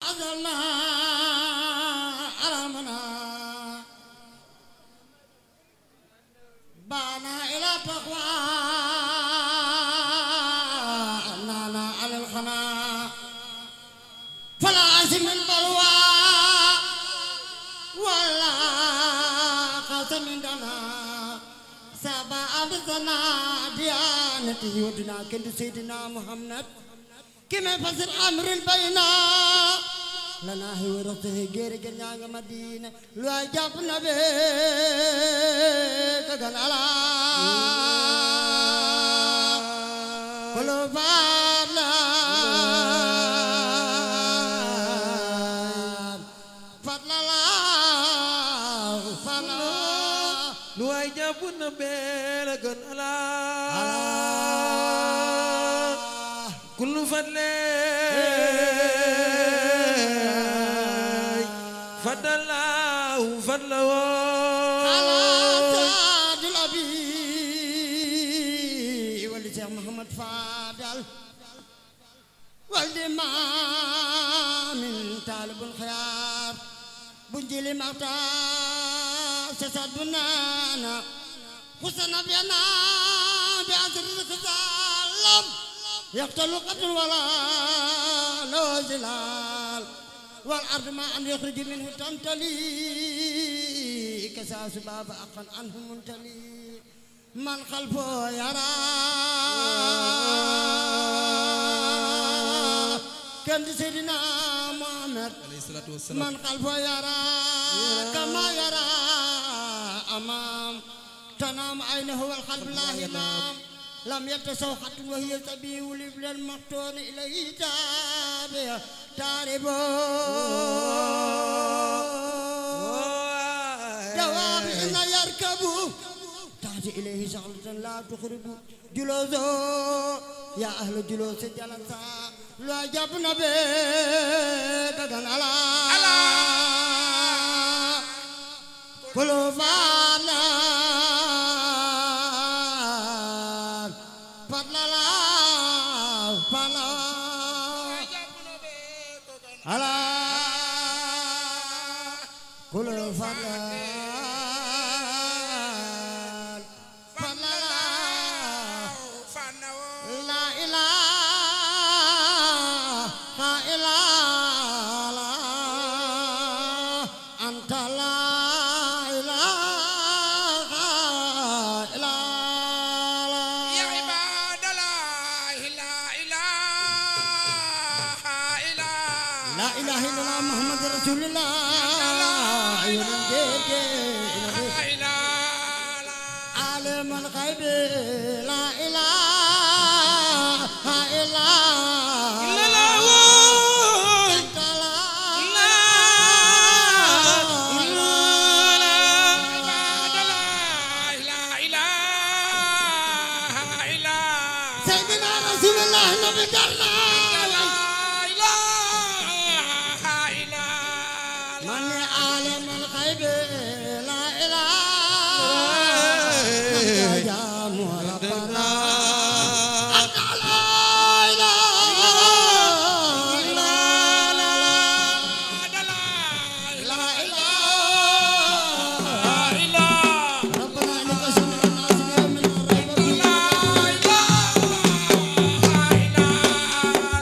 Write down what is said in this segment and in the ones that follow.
أزلنا أرمنا بانا إلى تقوى أننا على الخنا فلا أزم البلوى ولا قسم دنا سبا أبزنا ديانتي ودنا كنت سيدنا محمد كما فسر أمر البينا لنا هي ورثه غير غير مدينة لو جاب نبي كغن على كل فضلا فضلا الله فضلا lu waay jàpp na bee la gën ala kullu fadle fadallahu fadla على woo سعد الأبي ولد شيخ محمد فاضل ولد ما من طالب الخيار بنجيل مقتا سسد بنانا حسن بينا بعصر الخزالم يقتل قتل ولا له زلال والأرض ما أن يخرج منه تمتلي كساس باب أقل عنه منتلي من خلفه يرى كان سيدنا محمد alayhi salaatu wassalaam من خلفه يرى كما يرى أمام تنام عينه والقلب لا همام لم يتسو حتى وهي تبيه لبل المقتون إليه تابع تاربو جواب إن يركبوا تأتي إليه شغلة لا تخرب جلوسه يا أهل جلوس جلسا لا جبنا بك كان على كل فانا فضلا لا فضلا على كل فضلا فضلا لا إله إلا الله أنت لا إله إلا يا الله عباد الله لا إله إلا لا إله إلا الله محمد رسول الله يرجيك إلا عالم الغيب لا إله إلا الله أنت لا عباد الله لا إله إلا سيدنا رسول الله نبي كرنا لا إله إلا من عالم الغيب لا إله يا ربنا أنت لا إله إلا الله لا إله ربنا إنك سميع الناس اليوم لا ريب فيه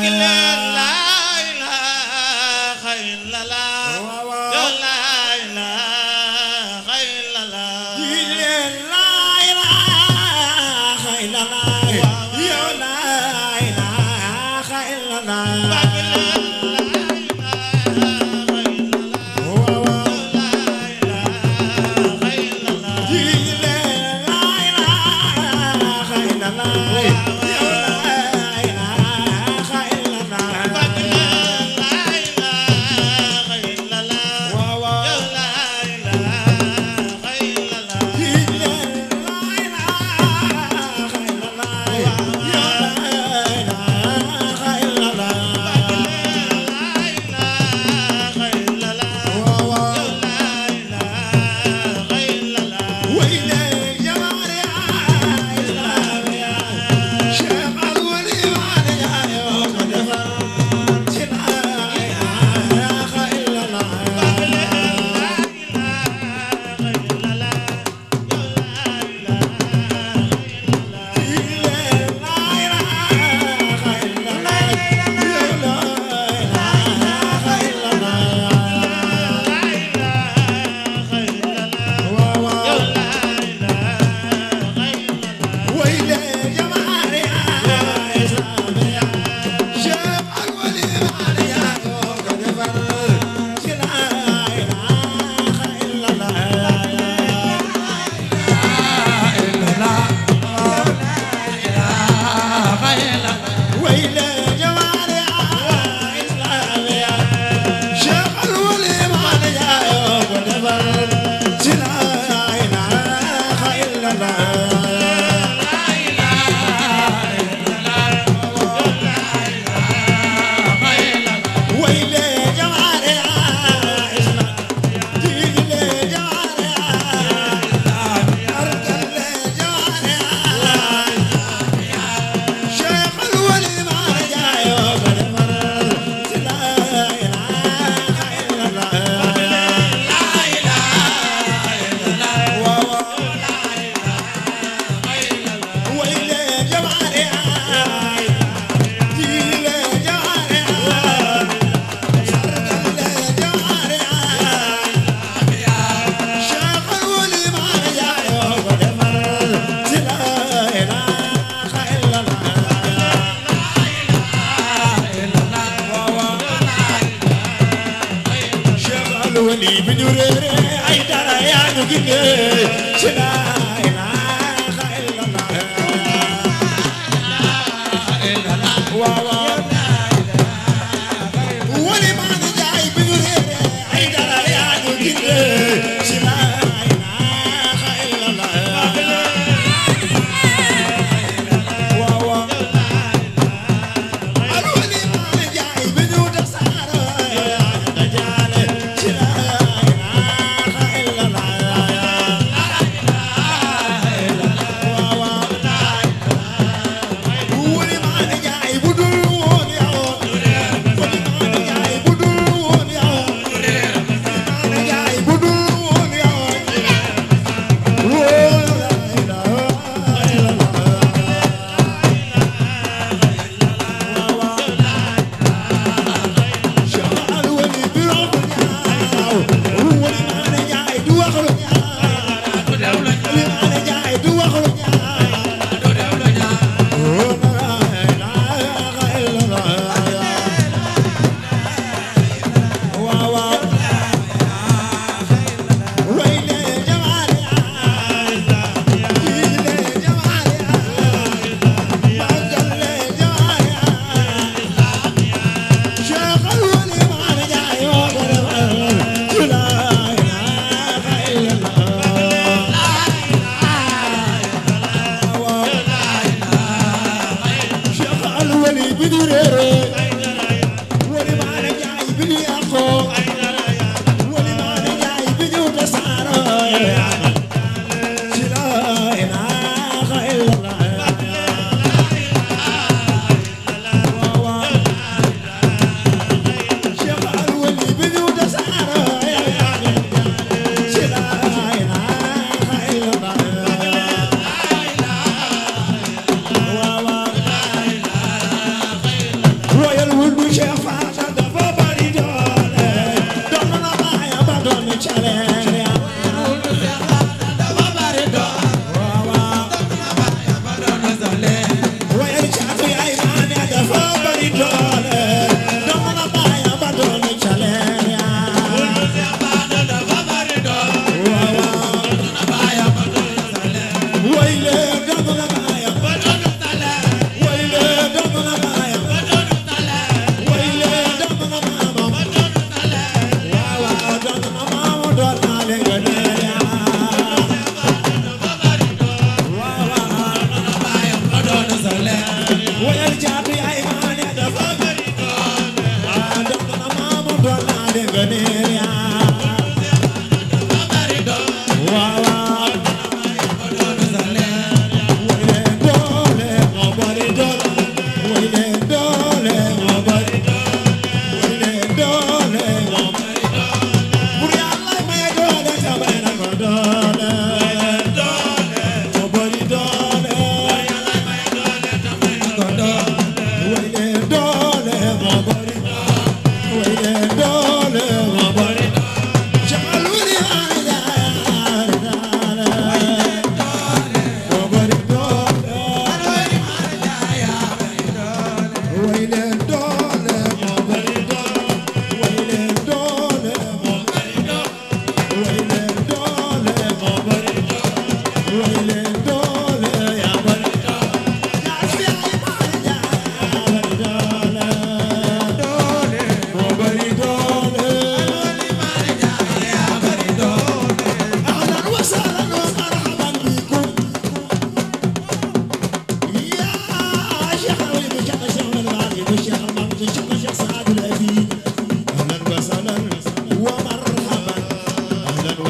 Roy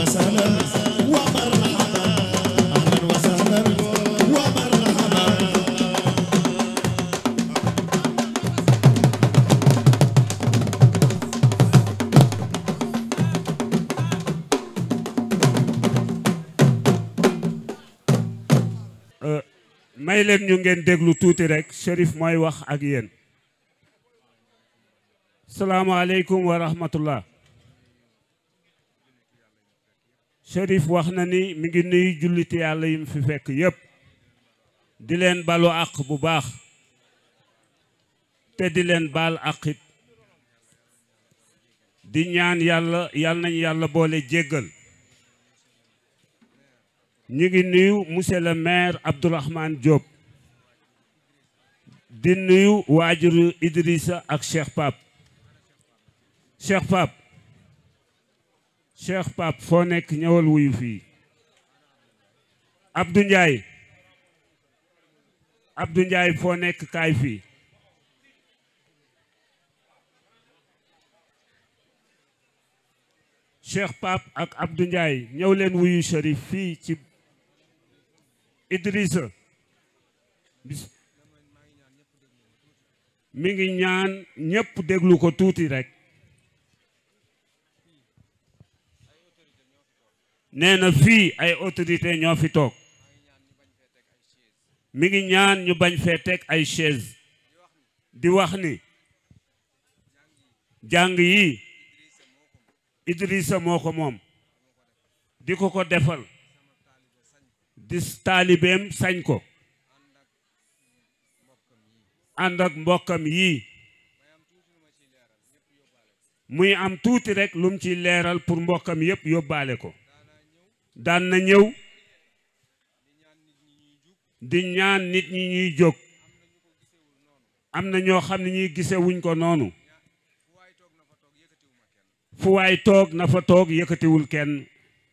وسهلا ومرحبا أهلا وسهلا ومرحبا may leen ñu ngeen déglu tuuti rek Chérif mooy wax ak yéen salaamaaleykum wa rahmatullah Chérif wax na ni mi ngi nuyu julliti yàlla yi mu fi fekk yépp di leen balu àq bu baax te di leen baal àqit di ñaan yàlla yal nañu yàlla boole jéggal ñu ngi nuyu monsieur le maire Abdourahmane Diop di nuyu waajuru Idrissa ak Cheikh Pape Cheikh Pape Cheikh Pape foo nekk ñëwal wuyu fii Abdou Ndiaye Abdou Ndiaye foo nekk kaay fii Cheikh Pape ak Abdou Ndiaye ñëw leen wuyu Chérif fii ci Idrissa bis mi ngi ñaan ñépp déglu ko tuuti rekk nee na fii ay autorité ñoo fi toog mi ngi ñaan ñu bañ fee teg ay chaise di wax ni jàng yi Idrissa moo ko moom di ko ko defal di taalibeem sañ ko ànd ak mbokkam yii muy am tuuti rek lum ci leeral pour mbokkam yépp yóbbaale ko daan na ñëw di ñaan nit ñi ñuy jóg am na ñoo xam ne ñuy gise wuñ ko noonu fu waay toog na fa toog yëkkatiwul kenn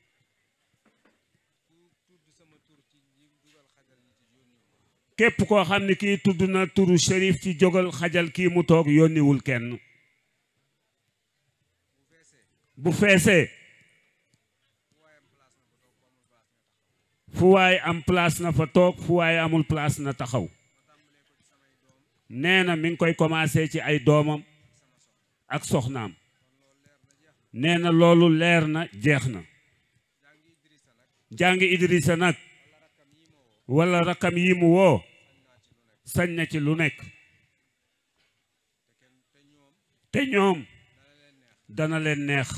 képp koo xam ne kii tudd na turu Chérif ci jógal xajal kii mu toog yónniwul kenn bu feesee fu waay am place na fa toog fu waay amul place na taxaw nee na mi ngi koy commencé ci ay doomam ak soxnaam nee na loolu leer na jeex na jàngi Idrissa nag wala rakam yi mu woo sañ na ci lu nekk te ñoom dana leen neex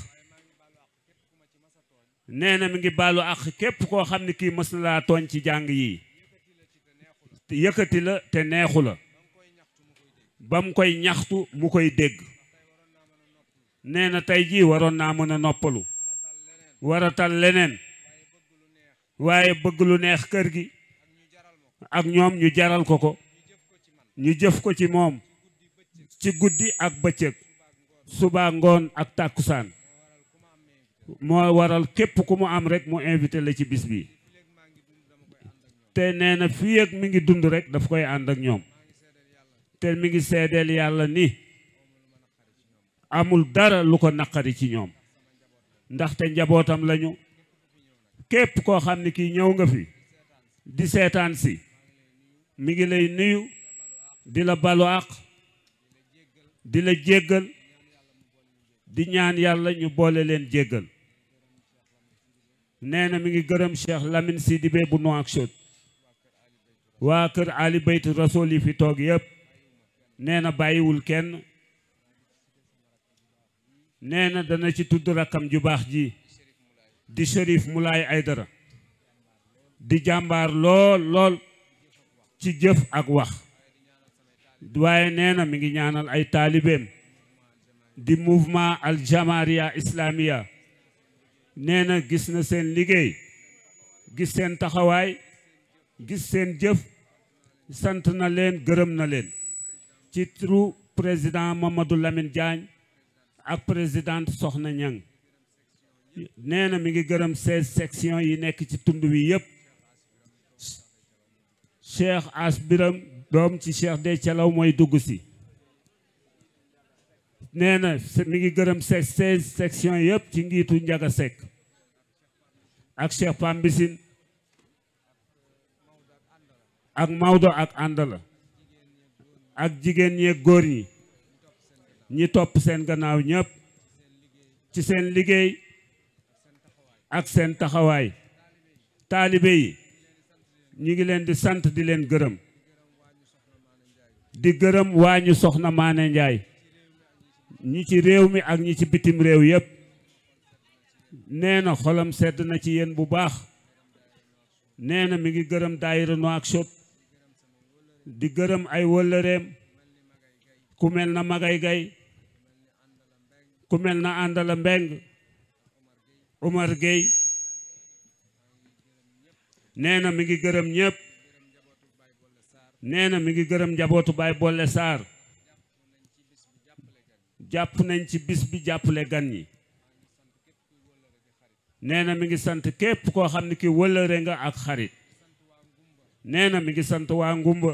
nee na mi ngi baalu ak képp koo xam ne kii mës na laa tooñ ci jàng yi yëkkati la te neexu la ba mu koy ñaxtu mu koy dégg nee na tey jii waroon naa mën a noppalu waratal leneen waaye bëgg lu neex kër gi ak ñoom ñu jaral ko ko ñu jëf ko ci moom ci guddi ak bëccëg suba ngoon ak tàkkusaan moo waral képp ku mu am rek mu invité la ci bis bi te nee na fii ak mi ngi dund rek daf koy ànd ak ñoom te mi ngi seedeel yàlla ni amul dara lu ko naqari ci ñoom ndaxte njabootam lañu képp koo xam ne kii ñëw nga fi di seetaan si mi ngi lay nuyu di la balu àq di la jéggal di ñaan yàlla ñu boole leen jéggal nee na mi ngi gërëm Cheikh Lamine Sidibé bu Nouakchott waa kër Ali Baytu Rasool yi fi toog yépp nee na bàyyiwul kenn nee na dana ci tudd rakkam ju baax ji di Chérif Moulay Aydara di jàmbaar lool lool ci jëf ak wax waaye nee na mi ngi ñaanal ay taalibeem di mouvement al jamaria islamia nee na gis na seen liggéey gis seen taxawaay gis seen jëf sant na leen gërëm na leen ci turu président Mamadou Lamine Diagne ak présidente Soxna Ñang nee na mi ngi gërëm seize sections yi nekk ci tund wi yépp Cheikh As Biram doom ci Cheikh de Calaw mooy dugg si nee na mi ngi gërëm seize sections yépp ci ngiitu Njaga Sekk ak Cheikh Pambisin ak Maodo ak àndala ak jigéen ñeeg góor ñi ñi topp seen gannaaw ñëpp ci seen liggéey ak seen taxawaay taalibe yi ñu ngi leen di sant di leen gërëm di gërëm waa ñu soxna Maane Njaay ñi ci réew mi ak ñi ci bitim réew yépp nee na xolam sedd na ci yéen bu baax nee na mi ngi gërëm daayira Nouakchott di gërëm ay wëllëreem ku mel na Magay Gay ku mel na Àndala Mbeng Omar Gueye nee na mi ngi gërëm ñépp nee na mi ngi gërëm njabootu Baay Bolle Sarr jàpp nañ ci bis bi jàppale gan ñi nee na mi ngi sant képp koo xam ne ki wëllëre nga ak xarit nee na mi ngi sant waa ngumba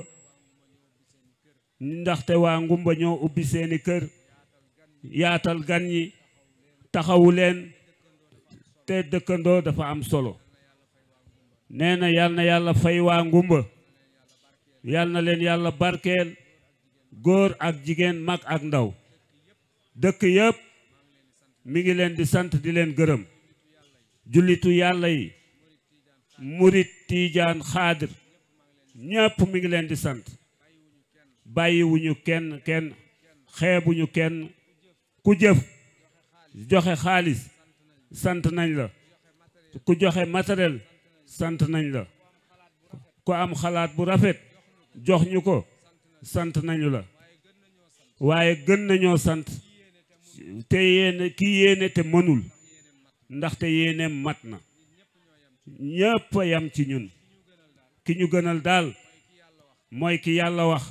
ndaxte waa ngumba ñoo ubbi seeni kër yaatal gan ñi taxawu leen te dëkkandoo dafa am solo nee na yal na yàlla fay waa ngumba yal na leen yàlla barkeel góor ak jigéen mag ak ndaw dëkk yëpp mi ngi leen di sant di leen gërëm jullitu yàlla yi murit tiijaan xaadir ñépp mi ngi leen di sant bàyyiwuñu kenn kenn xeebuñu kenn ku jëf joxe xaalis sant nañ la ku joxe matériel sant nañ la ku am xalaat bu rafet jox ñu ko sant nañu la waaye gën nañoo sant te yéene ki yéene te mënul ndaxte yéeneem mat na ñépp a yam ci ñun ki ñu gënal daal mooy ki yàlla wax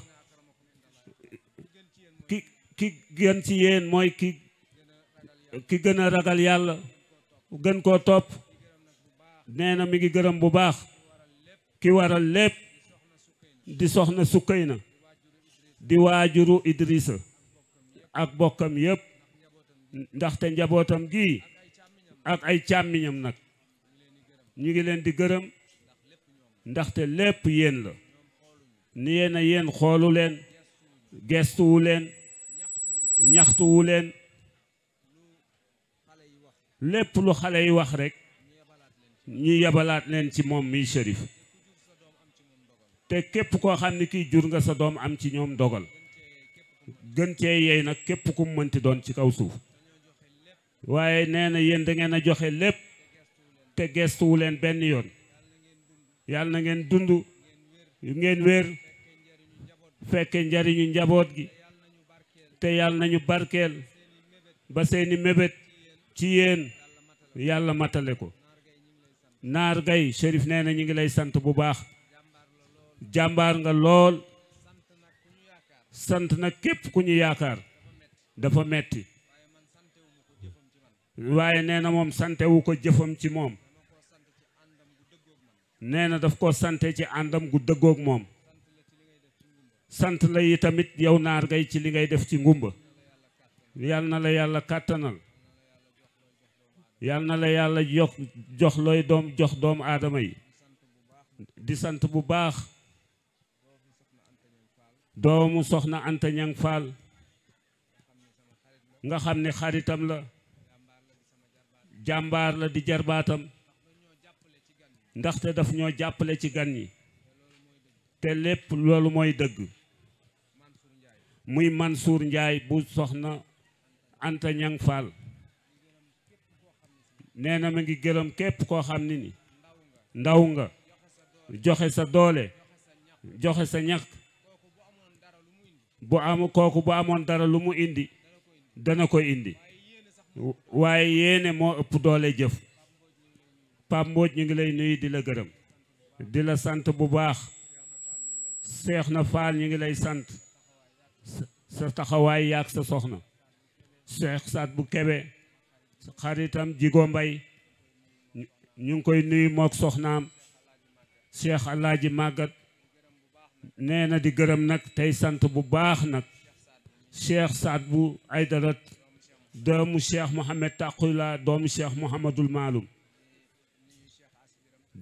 ki ki gën ci yéen mooy ki ki gën a ragal yàlla gën koo topp nee na mi ngi gërëm bu baax ki waral lépp di soxna sukkay na di waajuru Idrissa ak bokkam yépp ndaxte njabootam gi ak ay càmmiñam nag ñu ngi leen di gërëm ndaxte lépp yéen la ni yéen a yéen xoolu leen gestuwu leen ñaxtuwu leen lépp lu xale yi wax rekk ñu yebalaat leen ci moom miy shérif te képp koo xam ne kii jur nga sa doom am ci ñoom dogal gën cee yey nag képp ku mu mënti doon ci kaw suuf waaye nee na yéen da ngeen a joxe lépp te gestuwu leen benn yoon yàlla na ngeen dund ngeen wér fekke njariñu njaboot gi te yàlla nañu barkeel ba seeni mébét ci yéen yàlla matale ko naar gay shérif nee na ñu ngi lay sant bu baax jàmbaar nga lool sant na képp ku ñu yaakaar dafa metti waaye nee na moom santewu ko jëfam ci moom nee na daf ko sante ci àndam gu dëggoog moom sant la yi tamit yow naar gay ci li ngay def ci ngumba yal na la yàlla kàttanal yal na la yàlla jox jox looy doom jox doomu aadama yi di sant bu baax doomu soxna Anta Ñang Faal nga xam ne xaritam la jàmbaar la di jarbaatam ndaxte daf ñoo jàppale ci gan ñi te lépp loolu mooy dëgg muy Mansour Njaay bu soxna Anta Ñang Faal nee na ma ngi gërëm képp koo xam ne ni ndaw nga joxe sa doole joxe sa ñàkk bu am kooku bu amoon dara lu mu indi dana ko indi waaye yéene moo ëpp doole jëf Pape Mbodj ñu ngi lay nuyu di la gërëm di la sant bu baax seex na faal ñu ngi lay sant sa taxawaay yaag sa soxna seex saat bu kebe xaritam jigo mbay ñu ngi koy nuyu mook soxnaam seex alaaji màggat nee na di gërëm nag tey sant bu baax nag cheikh saad bu aydarat doomu cheikh mohammed taqula doomu cheikh mohamadul maalum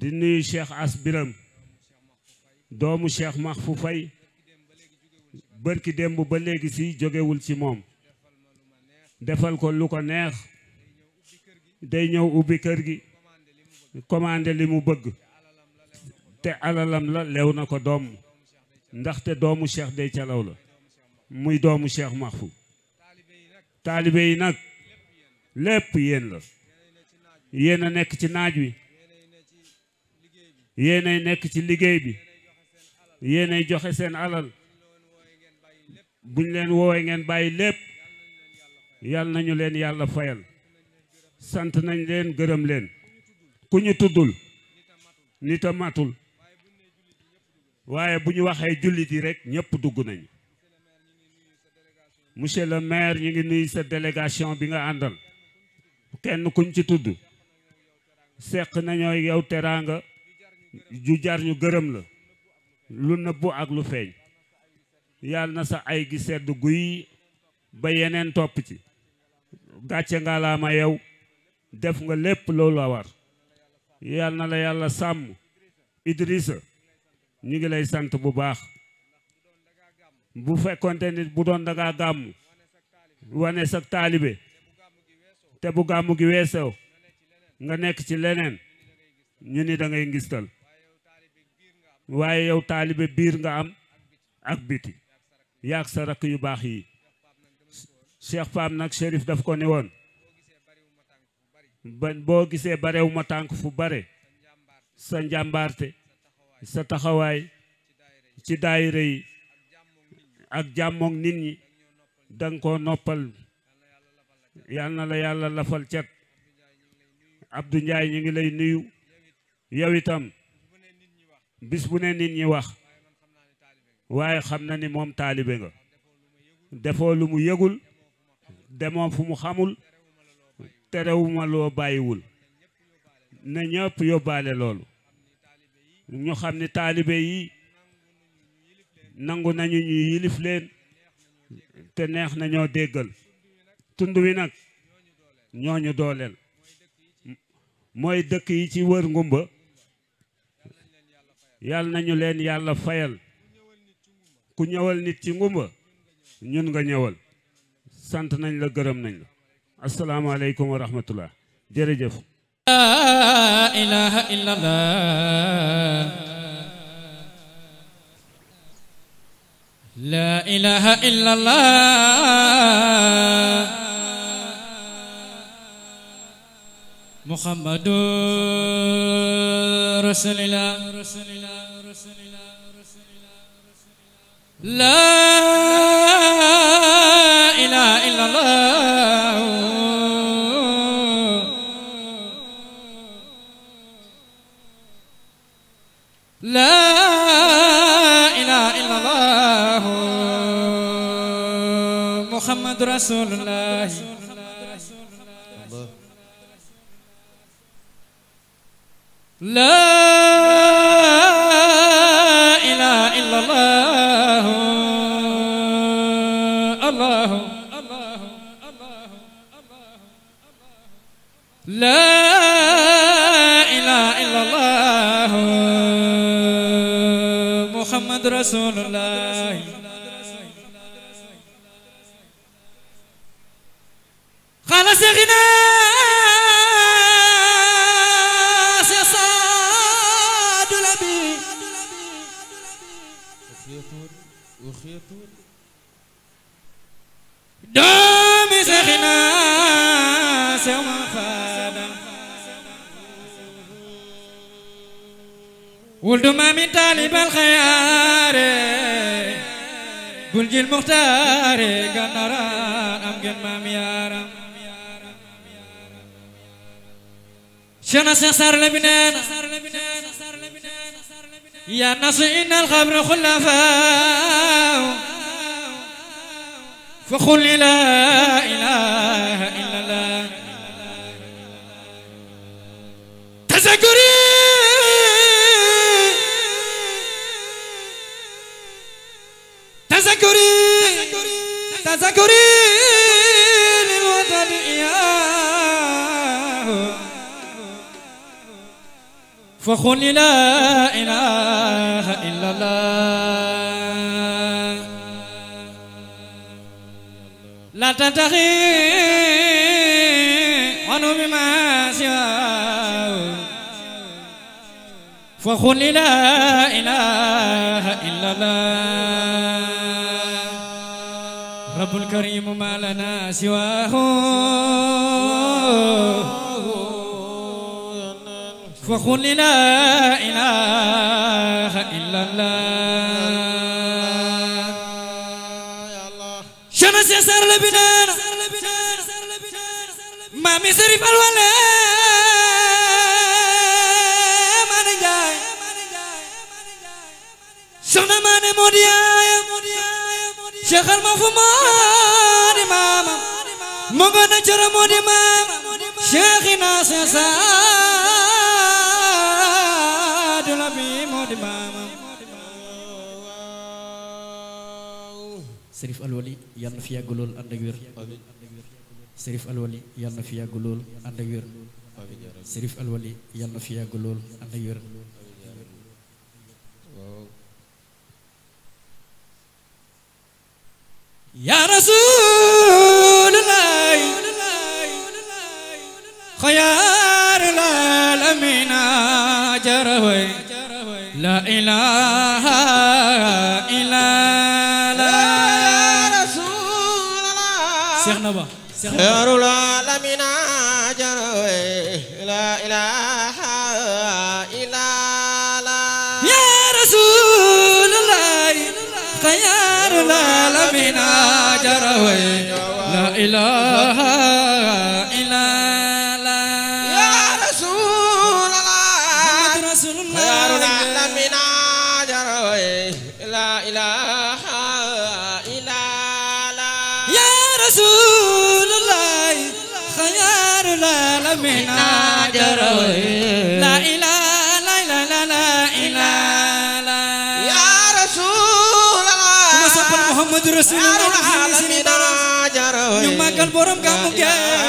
di nuyu Cheikh As Biram doomu Cheikh Mahfou Faye bërki démb ba léegi si jógewul ci moom defal ko lu ko neex day ñëw ubbi kër gi commandé li mu bëgg te alalam la lew na ko doom ndaxte doomu Cheikh day calaw la muy doomu Cheikh Mahfou taalibe yi nag lépp yéen la yéen a nekk ci naaj wi yéenay nekk ci liggéey bi yéenay joxe seen alal buñ leen woowee ngeen bàyyi lépp yal nañu leen yàlla fayal sant nañ leen gërëm leen ku ñu tuddul nit a matul waaye bu ñu waxee jullit yi rek ñëpp dugg nañu monsieur le maire ñu ngi nuyu sa délégation bi nga àndal kenn kuñ ci tudd seq nañoo yow teraanga ju jar ñu gërëm la lu nëbbu ak lu feeñ yàlla na sa ay gi sedd guy ba yeneen topp ci gàcce nga laa ma yow def nga lépp loolu la war yàlla na la yàlla sàmm Idrissa ñu ngi lay sant bu baax bu fekkonte nit bu doon dangaa gàmm wane sa taalibe te bu gàmmu gi weesoo nga nekk ci leneen ñu ni da ngay ngistal waaye yow taalibe biir nga am ak biti yaag sa rakk yu baax yi Cheikh Pam nag Chérif daf ko ni woon ba boo gisee barew ma tànk fu bare sa njàmbaarte sa taxawaay ci daayira yi ak jàmmoog nit ñi danga ko noppal yal na la yàlla lafal cet Abdou Ndiaye ñu ngi lay nuyu yow itam bis bu ne nit ñi wax waaye xam na ni moom taalibe nga defoo lu mu yëgul demoo fu mu xamul terewuma loo bàyyiwul ne ñëpp yóbbaale loolu ñu xam ni taalibe yi nangu nañu ñu yilif leen te neex nañoo déggal tund wi nag ñooñu dooleel mooy dëkk yi ci wër ngumba yàlla nañu leen yàlla fayal ku ñëwal nit ci ngumba ñun nga ñëwal sant nañ la gërëm nañ la asalaamaaleykum wa rahmatullah jërëjëf لا إله إلا الله لا إله إلا الله محمد رسول الله لا إله إلا الله لا إله إلا الله محمد رسول الله لا إله إلا الله الله الله لا إله إلا الله محمد رسول الله خلاص غنى صاد لبي دومي سخنا سوما فادا ولد ما من طالب الخيار بلج المختار قنران أم جن ما ميارم شنا سيسار لبنان يا ناس إن الخبر خلفاء فقل لا إله إلا الله تذكري تذكري تذكري للوطن إياه فقل لا إله إلا الله لا تتخي عنه بما سواه فقل لا إله إلا الله رب الكريم ما لنا سواه فقل لا إله إلا الله شمس يسار لبنان ما مصرف الولا ما نجاي سنة ما نموديا شيخ المفهوم ماما مغنى جرى مودي ماما شيخنا سيساد لبي مودي ماما Serif Alwali yàlla na fi yàgg lool ànd ak wér Serif Alwali yàlla na fi yàgg lool ànd ak wér Serif Alwali yàlla na fi yàgg lool ànd ak wér يا رسول الله خيار العالمين جروي لا إله إلا الله رسول الله شيخ نبا شيخ نبا خير العالمين جروي لا إله إلا الله يا رسول الله خيار العالمين جروي لا إله إلا الله يا رسول الله محمد رسول خير الله العالمين جروي لا إله إلا الله يا رسول الله خيار العالمين جروي لا إله لا إله لا لا إله لا يا رسول الله Kuma soppal Muhammad Rasulullah خير العالمين جروي ñu màggal borom gàmmu لا ge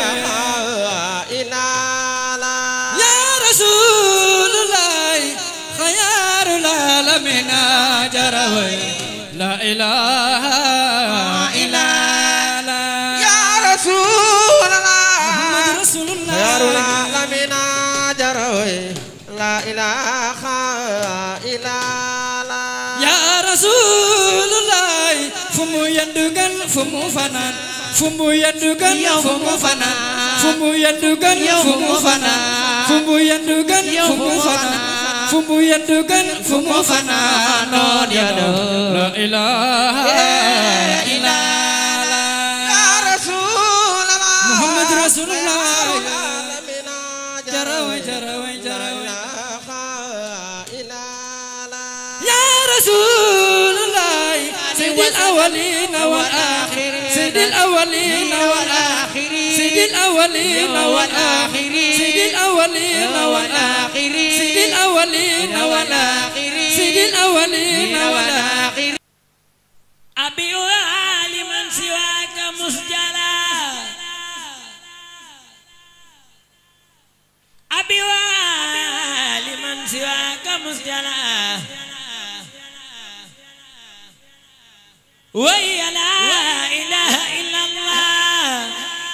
إله إلا الله يا رسول الله خيار العالمين جروي لا إله إلا الله يا رسول الله محمد رسول خير الله العالمين جروي لا إله إلا الله يا رسول الله فمو يندغن فمو فنان فمو يندغن فمو فنان فمو يندغن فمو فنان فمو يندغن فمو فنان فمو يندغن فمو فنان نون يا لا اله الا الله يا رسول الله محمد رسول الله. خير العالمين جروي جروي لا جروي إله إلا الله يا رسول الله سيد الأولين والآخرين سيد الأولين والآخرين سيد الأولين والآخرين سيد الأولين والآخرين سيد الأولين والآخرين سيد الأولين والآخرين أبي عالما سواك مسجلا أبي عالما سواك مسجلا وهي لا إله إلا الله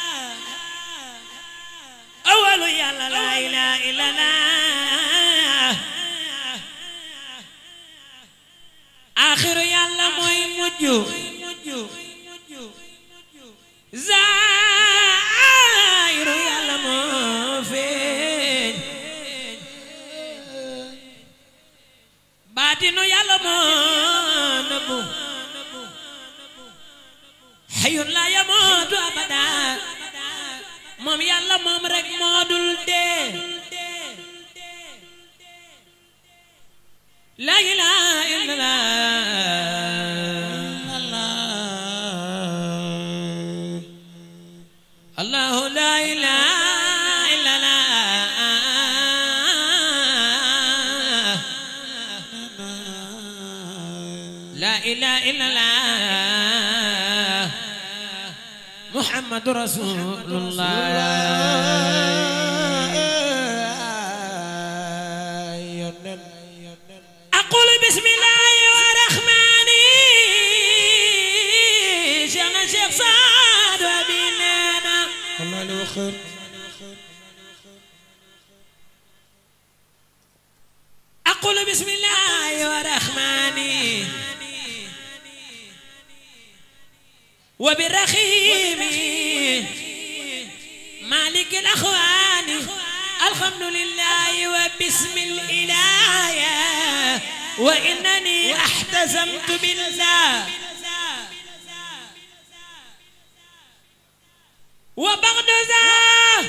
أول يا لا لا إله إلا الله آخر يلا موي مجو زائر يلا مو فين باتنو يلا مو نبو حي لا يموت أبدا موم يلا موم رك مودول دي لا إله إلا الله الله لا إله إلا الله لا إله إلا الله محمد رسول الله waxër أقول بسم الله الرحمن وبالرحيم مالك الأخوان الحمد لله وبسم الإله وإنني احتزمت بالله وبعد ذا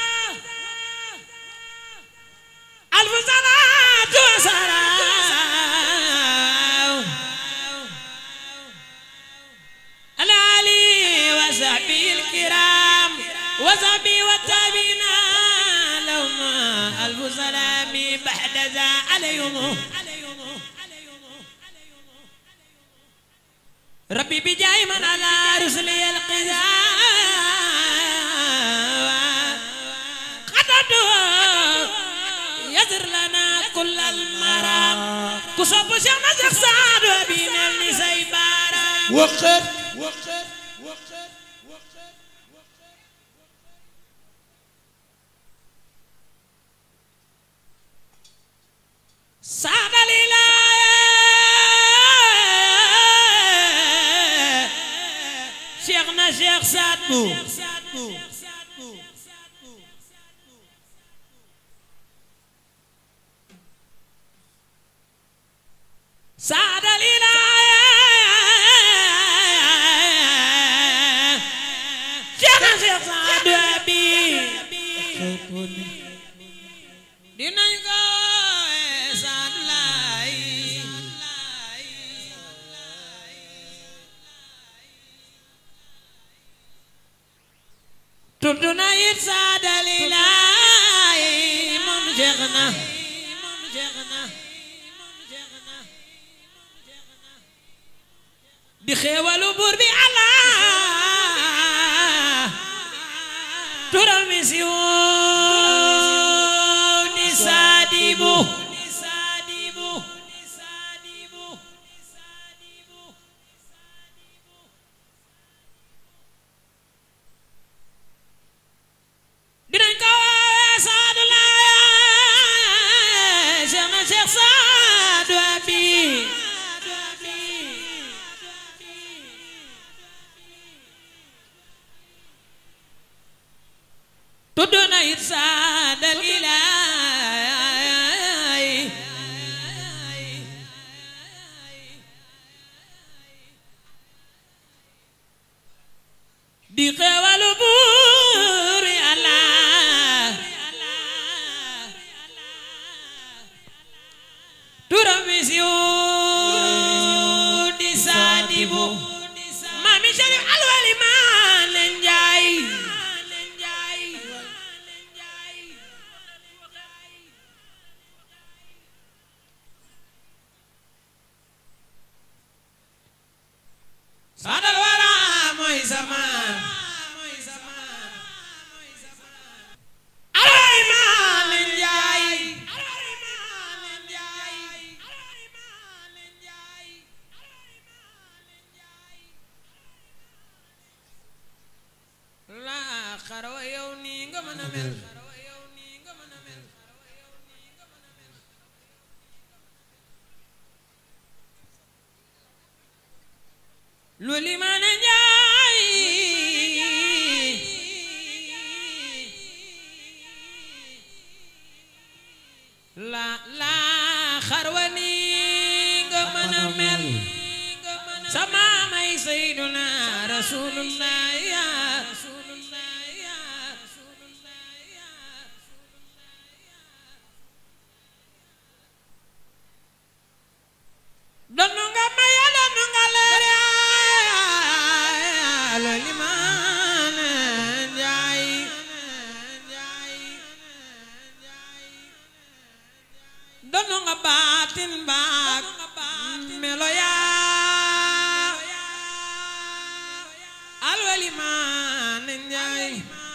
ألف صلاة وسلام على علي وصحبه الكرام وصحبه والتابعين لهم ألف سلام بعد ذا عليهم ربي بجاي من على رسلي القذاء قدرته يسر لنا كل المرام كصب شيخنا شيخ سعد وبينا النساء بارا waxër سعد الإله شيخنا شيخ سعد بو سعد الإله شيخنا شيخ سعد أبي dinañ ko sant laay tudd na it saadali laay moom jeex na moom jeex na di xéewalu buur bi Allah turam mi si woo di saadibu dinañ ko woowee saadu laay Cheikh na Cheikh Saadu Abi tudd na it saadal ilaay di xewalu buur Yàlla turam wi siiw di saadibu maami Sharif Alwali maa leen jaay sadal wara mooy sama alay maa leen jaay la xarawa yow nii nga mën a mel lu li mën a njaay la la xarwa ni nga mën a mel sama may sayyiduna rasulullah ya donu nga maya donu nga leer yaa lo limaan njaay donu nga baatin baak melo yaa alwa limaan njaay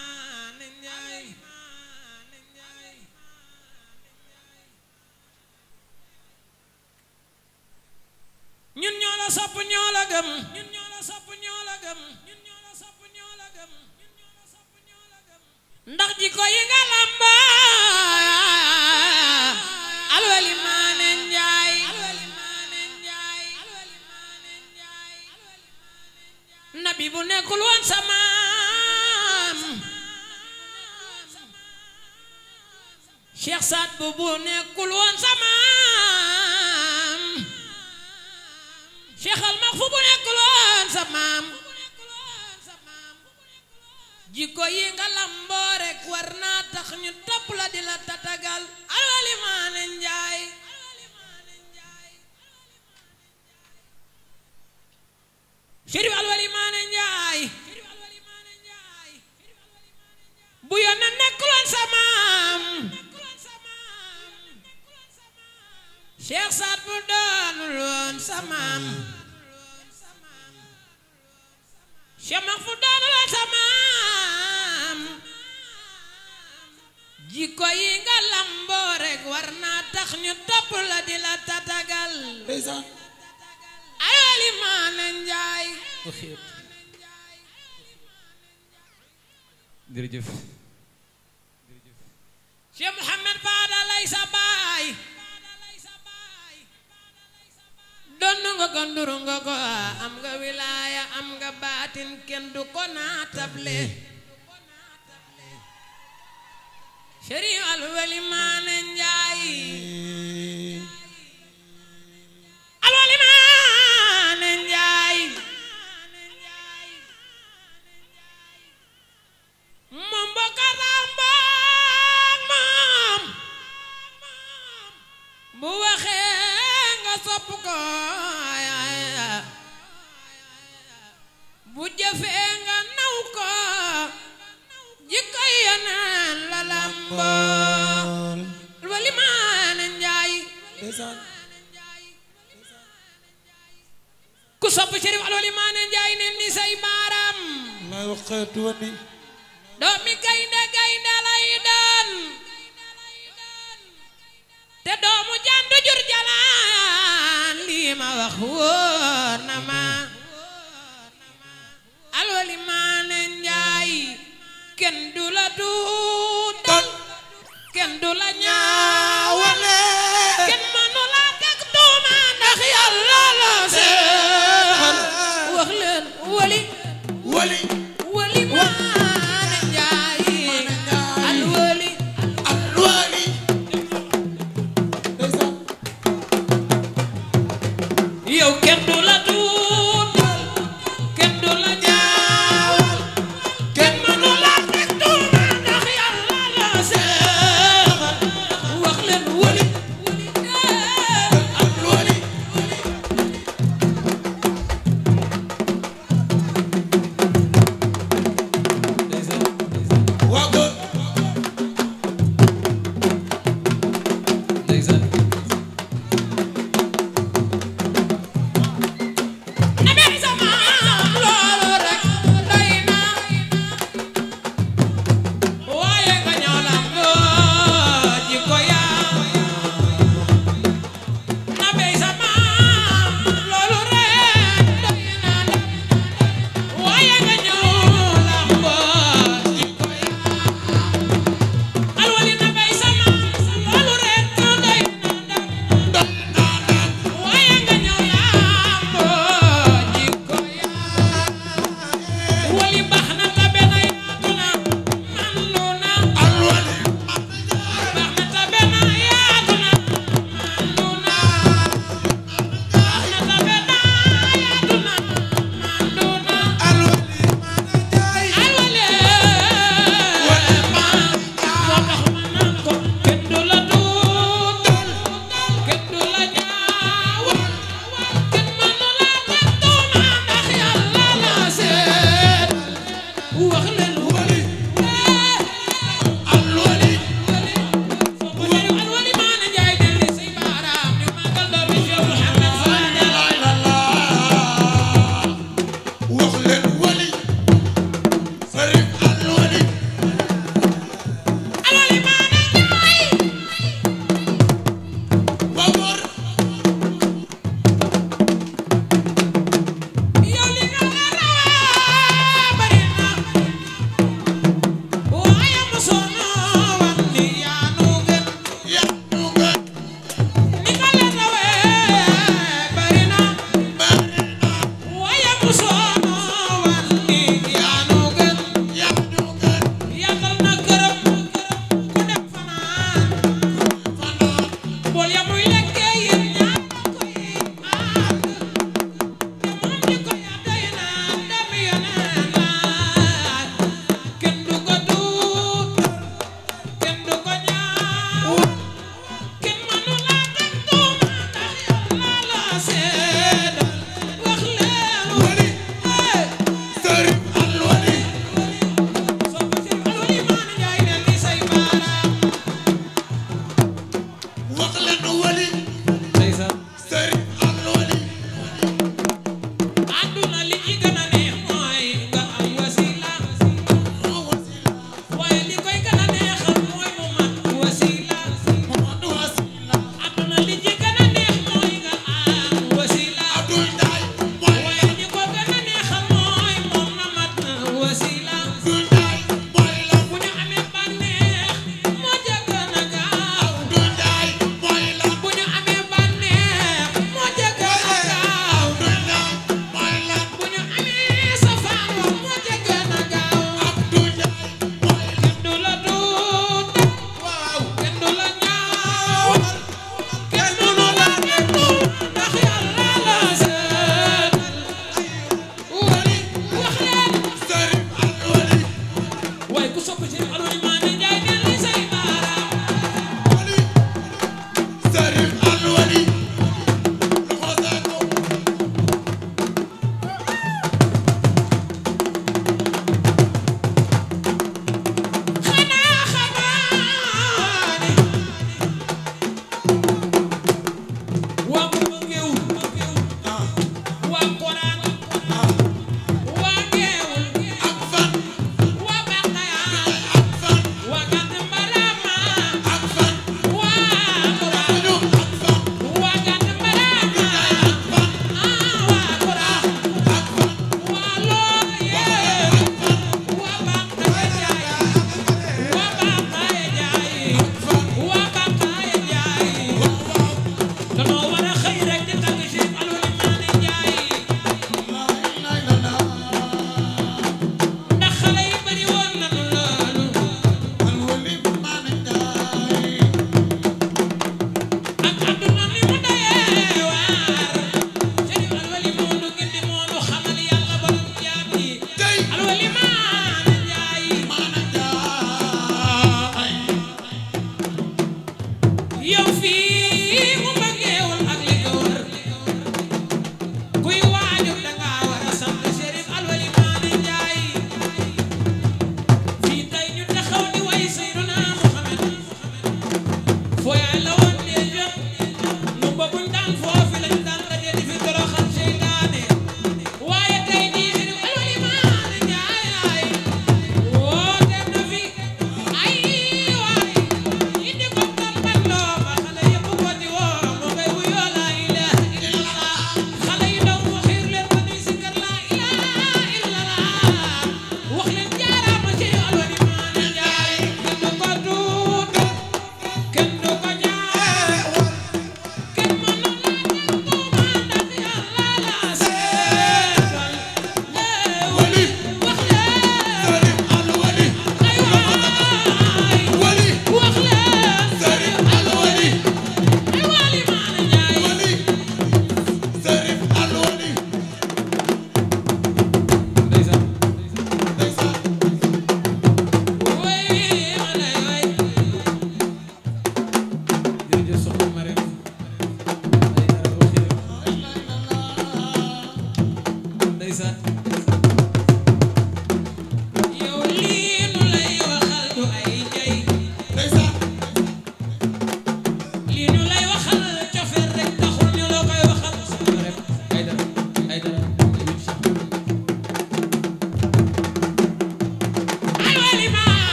ñun ñoo la sopp ñoo la gëm ñun ñoo la sopp ñoo la gëm ñun ñoo la sopp ñoo la gëm ñun ñoo la sopp ñoo la gëm ndax jikko yi nga lamba alwali maane njaay nabi bu nekkul woon sa maam Cheikh Saad bu bu nekkul woon sa maam Cheikh al Maxfu bu nekkul woon sa maam jikko yi nga lamboo rek war naa tax ñu topp la di la tatagal alwali maane njaay Chérif alwali maane njaay bu yónnee nekkuloon sa maam Cheikh Saad bu doonul woon sa maam Cheikh Maxfu doonul woon sa maam jikko yi nga lamboo rek war naa tax ñu topp la di la tatagal alwali maane njaay jërëjëf Cheikh Mouhamed Fada lay sa baay donn nga ko nduru nga ko am nga wilaaya am nga baatin kenn du ko naatable Chérif Alwali Maane Njaay Alwali Maane Njaay moom bokka rambaag moom bu waxee nga sopp ko bu jëfee nga naw ko jikko yeneen la lambool Alwali Maane Njaay ku sopp Chérif Alwali Maane Njaay ne ni say baaram doomi gaynde gaynde lay doon te doomu jandu jur jalaan lii ma wax wóor na ma Alwali Maane Njaay kenn du la tuutal kenn du la ñaawale kenn mënu la teg tuuma ndax yàlla la seexal wax leen wali wali wali Maane Njaay alwali wali yow kenn du la tuutal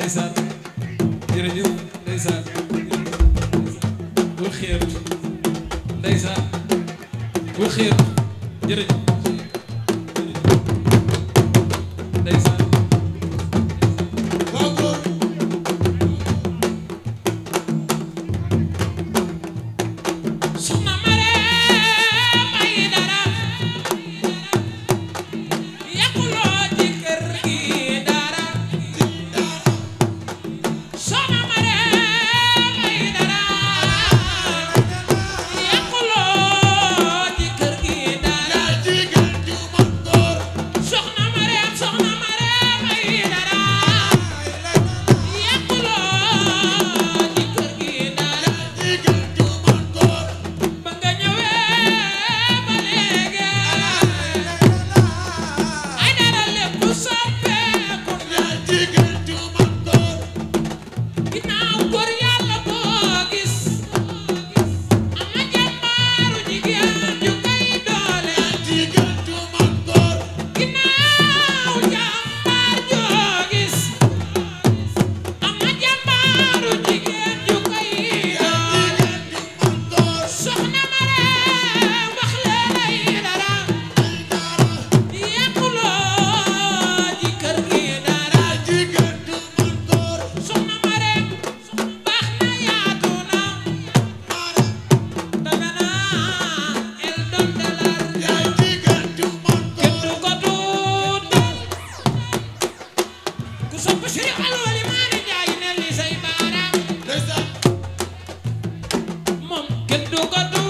ndeysaan jërëjëf ndeysaan bul xeeb ndeysaan bul xeeb jërëjëf ndeysaan waaw góor soxna Marème Aïdara yàquloo ci kër gi dara soxna Marème Aïdara yàquloo ci kër gi dara jigéen ju man góor soxna Marème soxna Marème Aïdara yàquloo ci kër gi dara jigéen ju man góor ba nga ñëwee ba léegi ay dara lépp soppeeku na jigéen ju man góor ginnaaw góor yàlla boo gis am na jàmbaaru jigéen ju koy doole jigéen ju man góor ginnaaw jàmbaar joo gis am na jàmbaaru jigéen ju koy doole jigéen ju man góor soxna Marème wax leen ay dara yàquloo ci kër gi dara jigéen ju man góor soxna Marème baax na yaatu na danga naa el doon dalar yaay jigéen ju man kenn góor du ko tuutal ku sopp Sëriñ Alwali Maane Njaay ne li say baaraam ndeysaan moom kenn du ko tuutal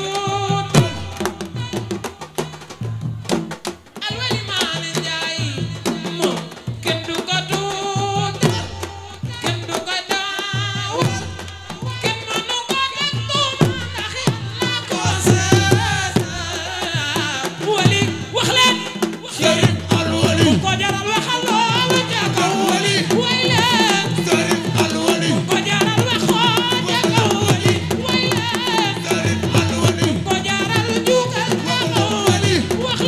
Alwali Maane Njaay moom kenn du ko tuutal kenn du ko daawal kenn mënu ko teg tuuma ndax Yàlla ko seet wali wax leen Sëriñ Alwali ko jaral waxal loolu ca kaw Alwali way leen Sëriñ Alwali ko jaral waxoo ca kaw way leen Sëriñ Alwali ko jaral juugal ca kaw wax leen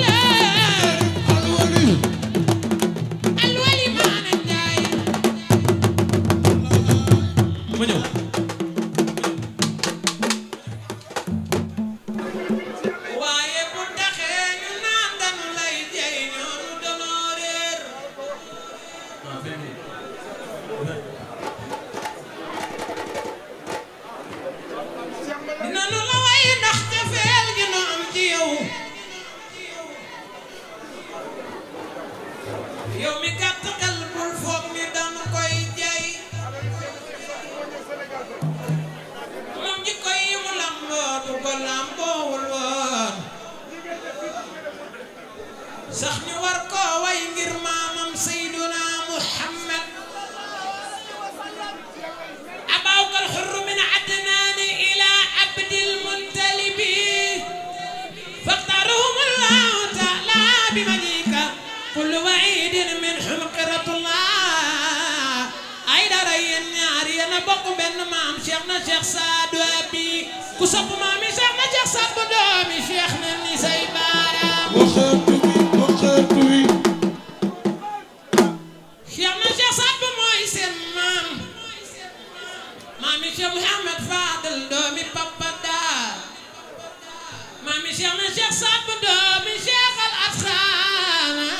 Alwali Alwali Maane Njaay ma ñëw waaye bu taxee ñu naan dañu lay jey ñoonu danoo réer dina nu la way ndax jafeel gi nu am ci yow yow mi gàtt xel bul foog ni dañu koy jey moom jikko yi mu lamboo du ko lamboowul woon sax ñu war koo way ngir maamam Seyduna Muhammad أبوك الحر من عدنان إلى عبد المطلب فاختارهم الله تعالى بمجيك كل وعيد من حمقرة الله أي درين ñaari yéen a bokk benn maam Cheikh na Cheikh Saadu Abi ku sopp maam yi Cheikh na Cheikh Saadu doomi Cheikh na ni say baaraam waxatu wi waxatu wi Cheikh na Cheikh Saadu mooy seen maam maami Cheikh Mouhamed Fadel doomi Papa Daar maami Cheikh na Cheikh Saadu doomi Cheikh Al Asxaana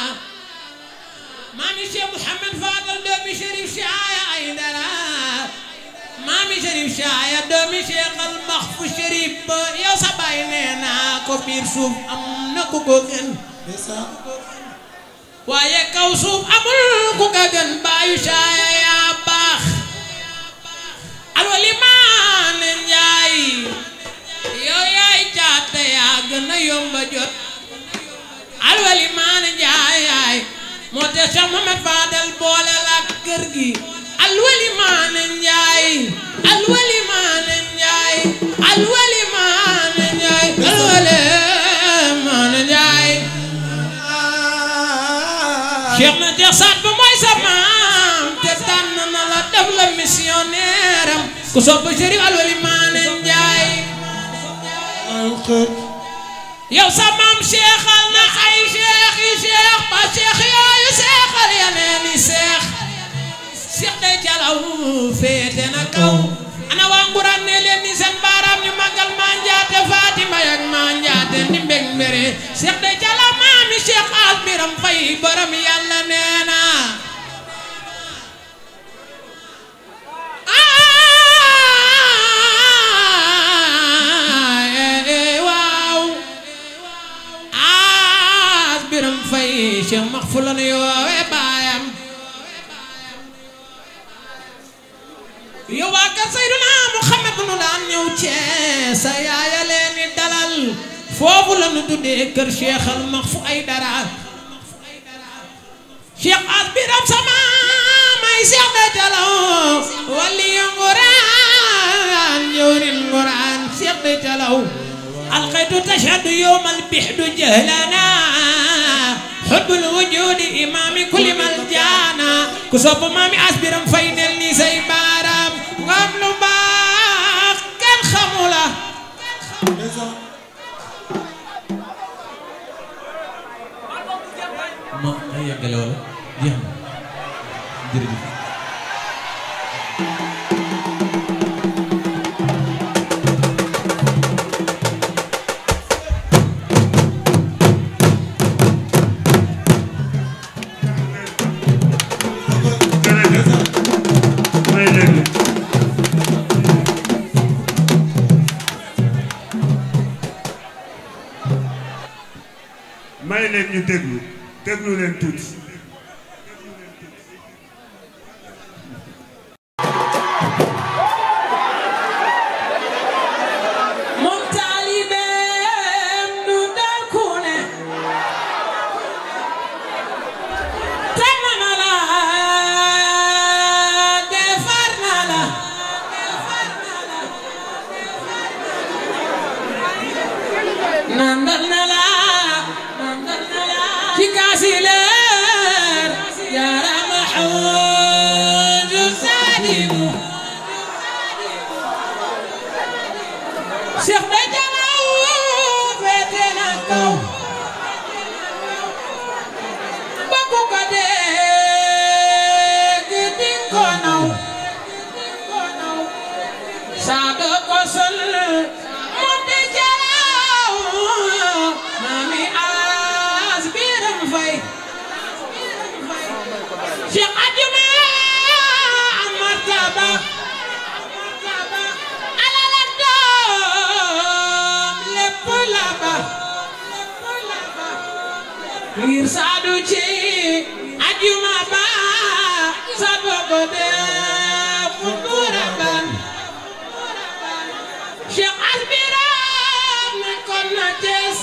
maami Cheikh Mouhamed Fadel doomi Cherif Chaaya Aydara maami Cherif Chaaya doomi Cheikh Al Maxfu Cherif ba yow sa baay nee naa ko biir suuf am na ku ko gën ndeysaan waaye kaw suuf amul ku ka gën baayu Chaaya yaa baax Alwali Maane Njaay yow yaay caate yaa gën a yomba jot Alwali Maane Njaay yaay moo te Cheikh Mohamed Fadel boole la kër gi Alwali Maane Njaay Alwali Maane Njaay Alwali Maane Njaay Alwali Maane Njaay Cheikh na Cheikh Saad ba mooy sa maam te tànn na la def la missionnaire am ku sopp Chérif Alwali Maane Njaay yow sa maam seexal na ay seex yi seex ba seex yooyu seexal yeneen i seex seex day waaw ana waa nguraan ne leen ni seen baaraam ñu màggal maa njaate Fatima yak maa njaate ni mbég mbére Cheikh de jala maami Cheikh as biram fay borom yàlla nee na waaw as biram fay Cheikh max fu la nu yoowe baayam yow waa kër Seydina Muhammad nu daan ñëw Cees sa yaaya leen di dalal foofu la nu tuddee kër Cheikh al max fu ay dara Cheikh as biram sama may Cheikh de jalaw wali yu nguraan ñëwrin nguraan Cheikh de jalaw alqaytu tashhadu yowmal bixdu jahlana xubbul wujudi imaami kulli mal jaana ku sopp maami as biram fay nel ni say baaraam nga am lu baax kenn xamula ma ay yeggale wala jeex na jërëjëf may leen may leen ñu déglu déglu leen tuuti moom taalibeem du dal ku ne tànn na la defar na la nandal na la ci kaasi leer yaarama xawju saadimu Cheikh de jalaw féete na kaw bakku ko dégg dinga ko naw saado ko sol moom de jalaw mami as biram fay Cheikh Adjuma amartaba alal ak doom lépp la ba ngir saadu ci ajuma ba saadu ko def futura ban Cheikh Asbiram nekkoon na Cees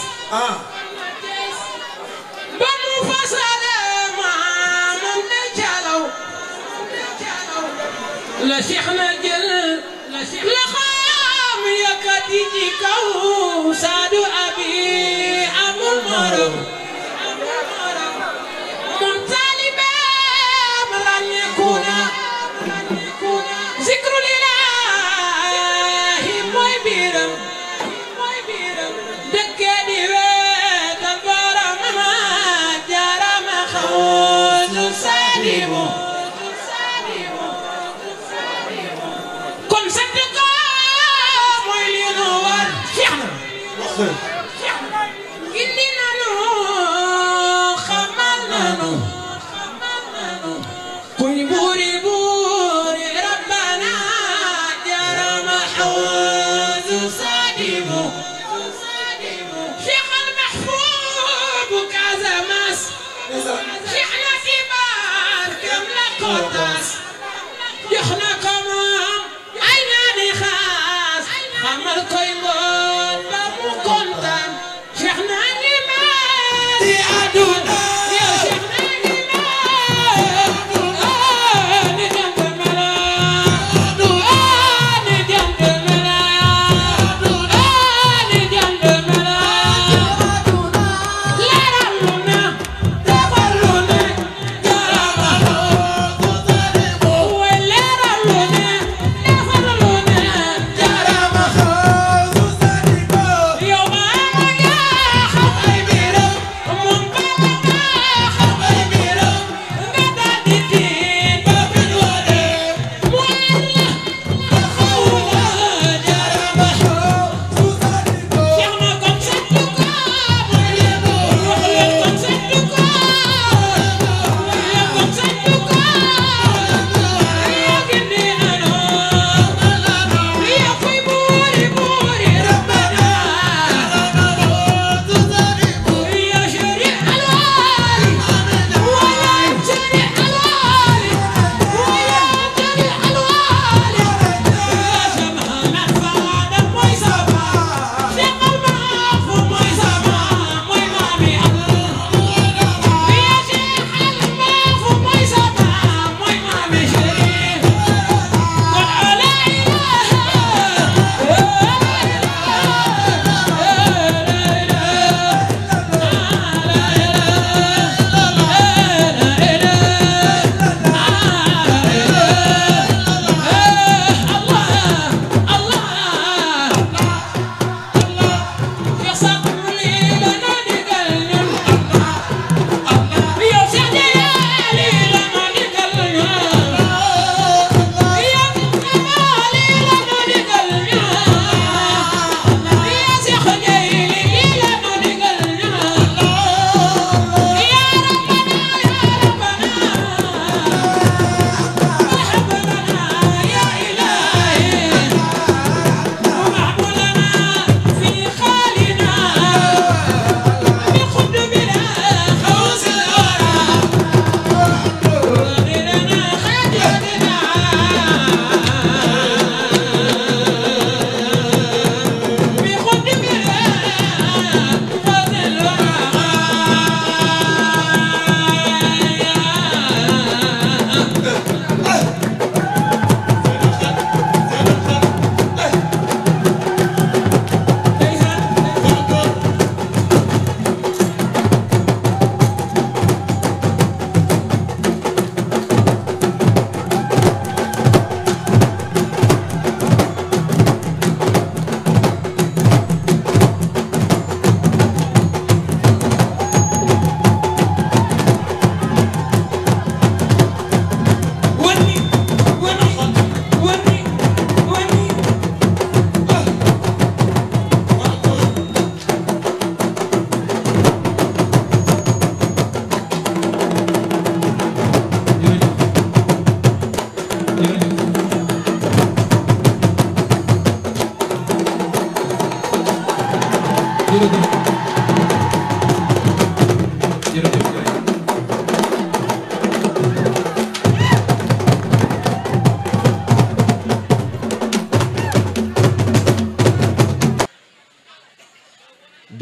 ba mu fasale maamam de calaw la Cheikh na jël la xam yëkkati ci kaw saadu abi amul morom moom taalibeem ràññeeku na zikru lilaahi mooy biiram dëkke di weetal boromam jaarama xawsu saadimu kon sant ko mooy li nu war Cheikh na gindi nanu xamal nanu kuy buuri buuri rabbana jarama xawsu saadimu Cheikh al Mahfoub Casamance Cheikh na kibaar kam la ko tas jox na ko moom ay ñaani xaas xamal koy ngoon ba mu kontaan Cheikh na ni mel di àdduna yow Cheikh na ni mel ah ni jant mela ah ni jant mela ah ni jant mela leeral lu na defar lu ne jarama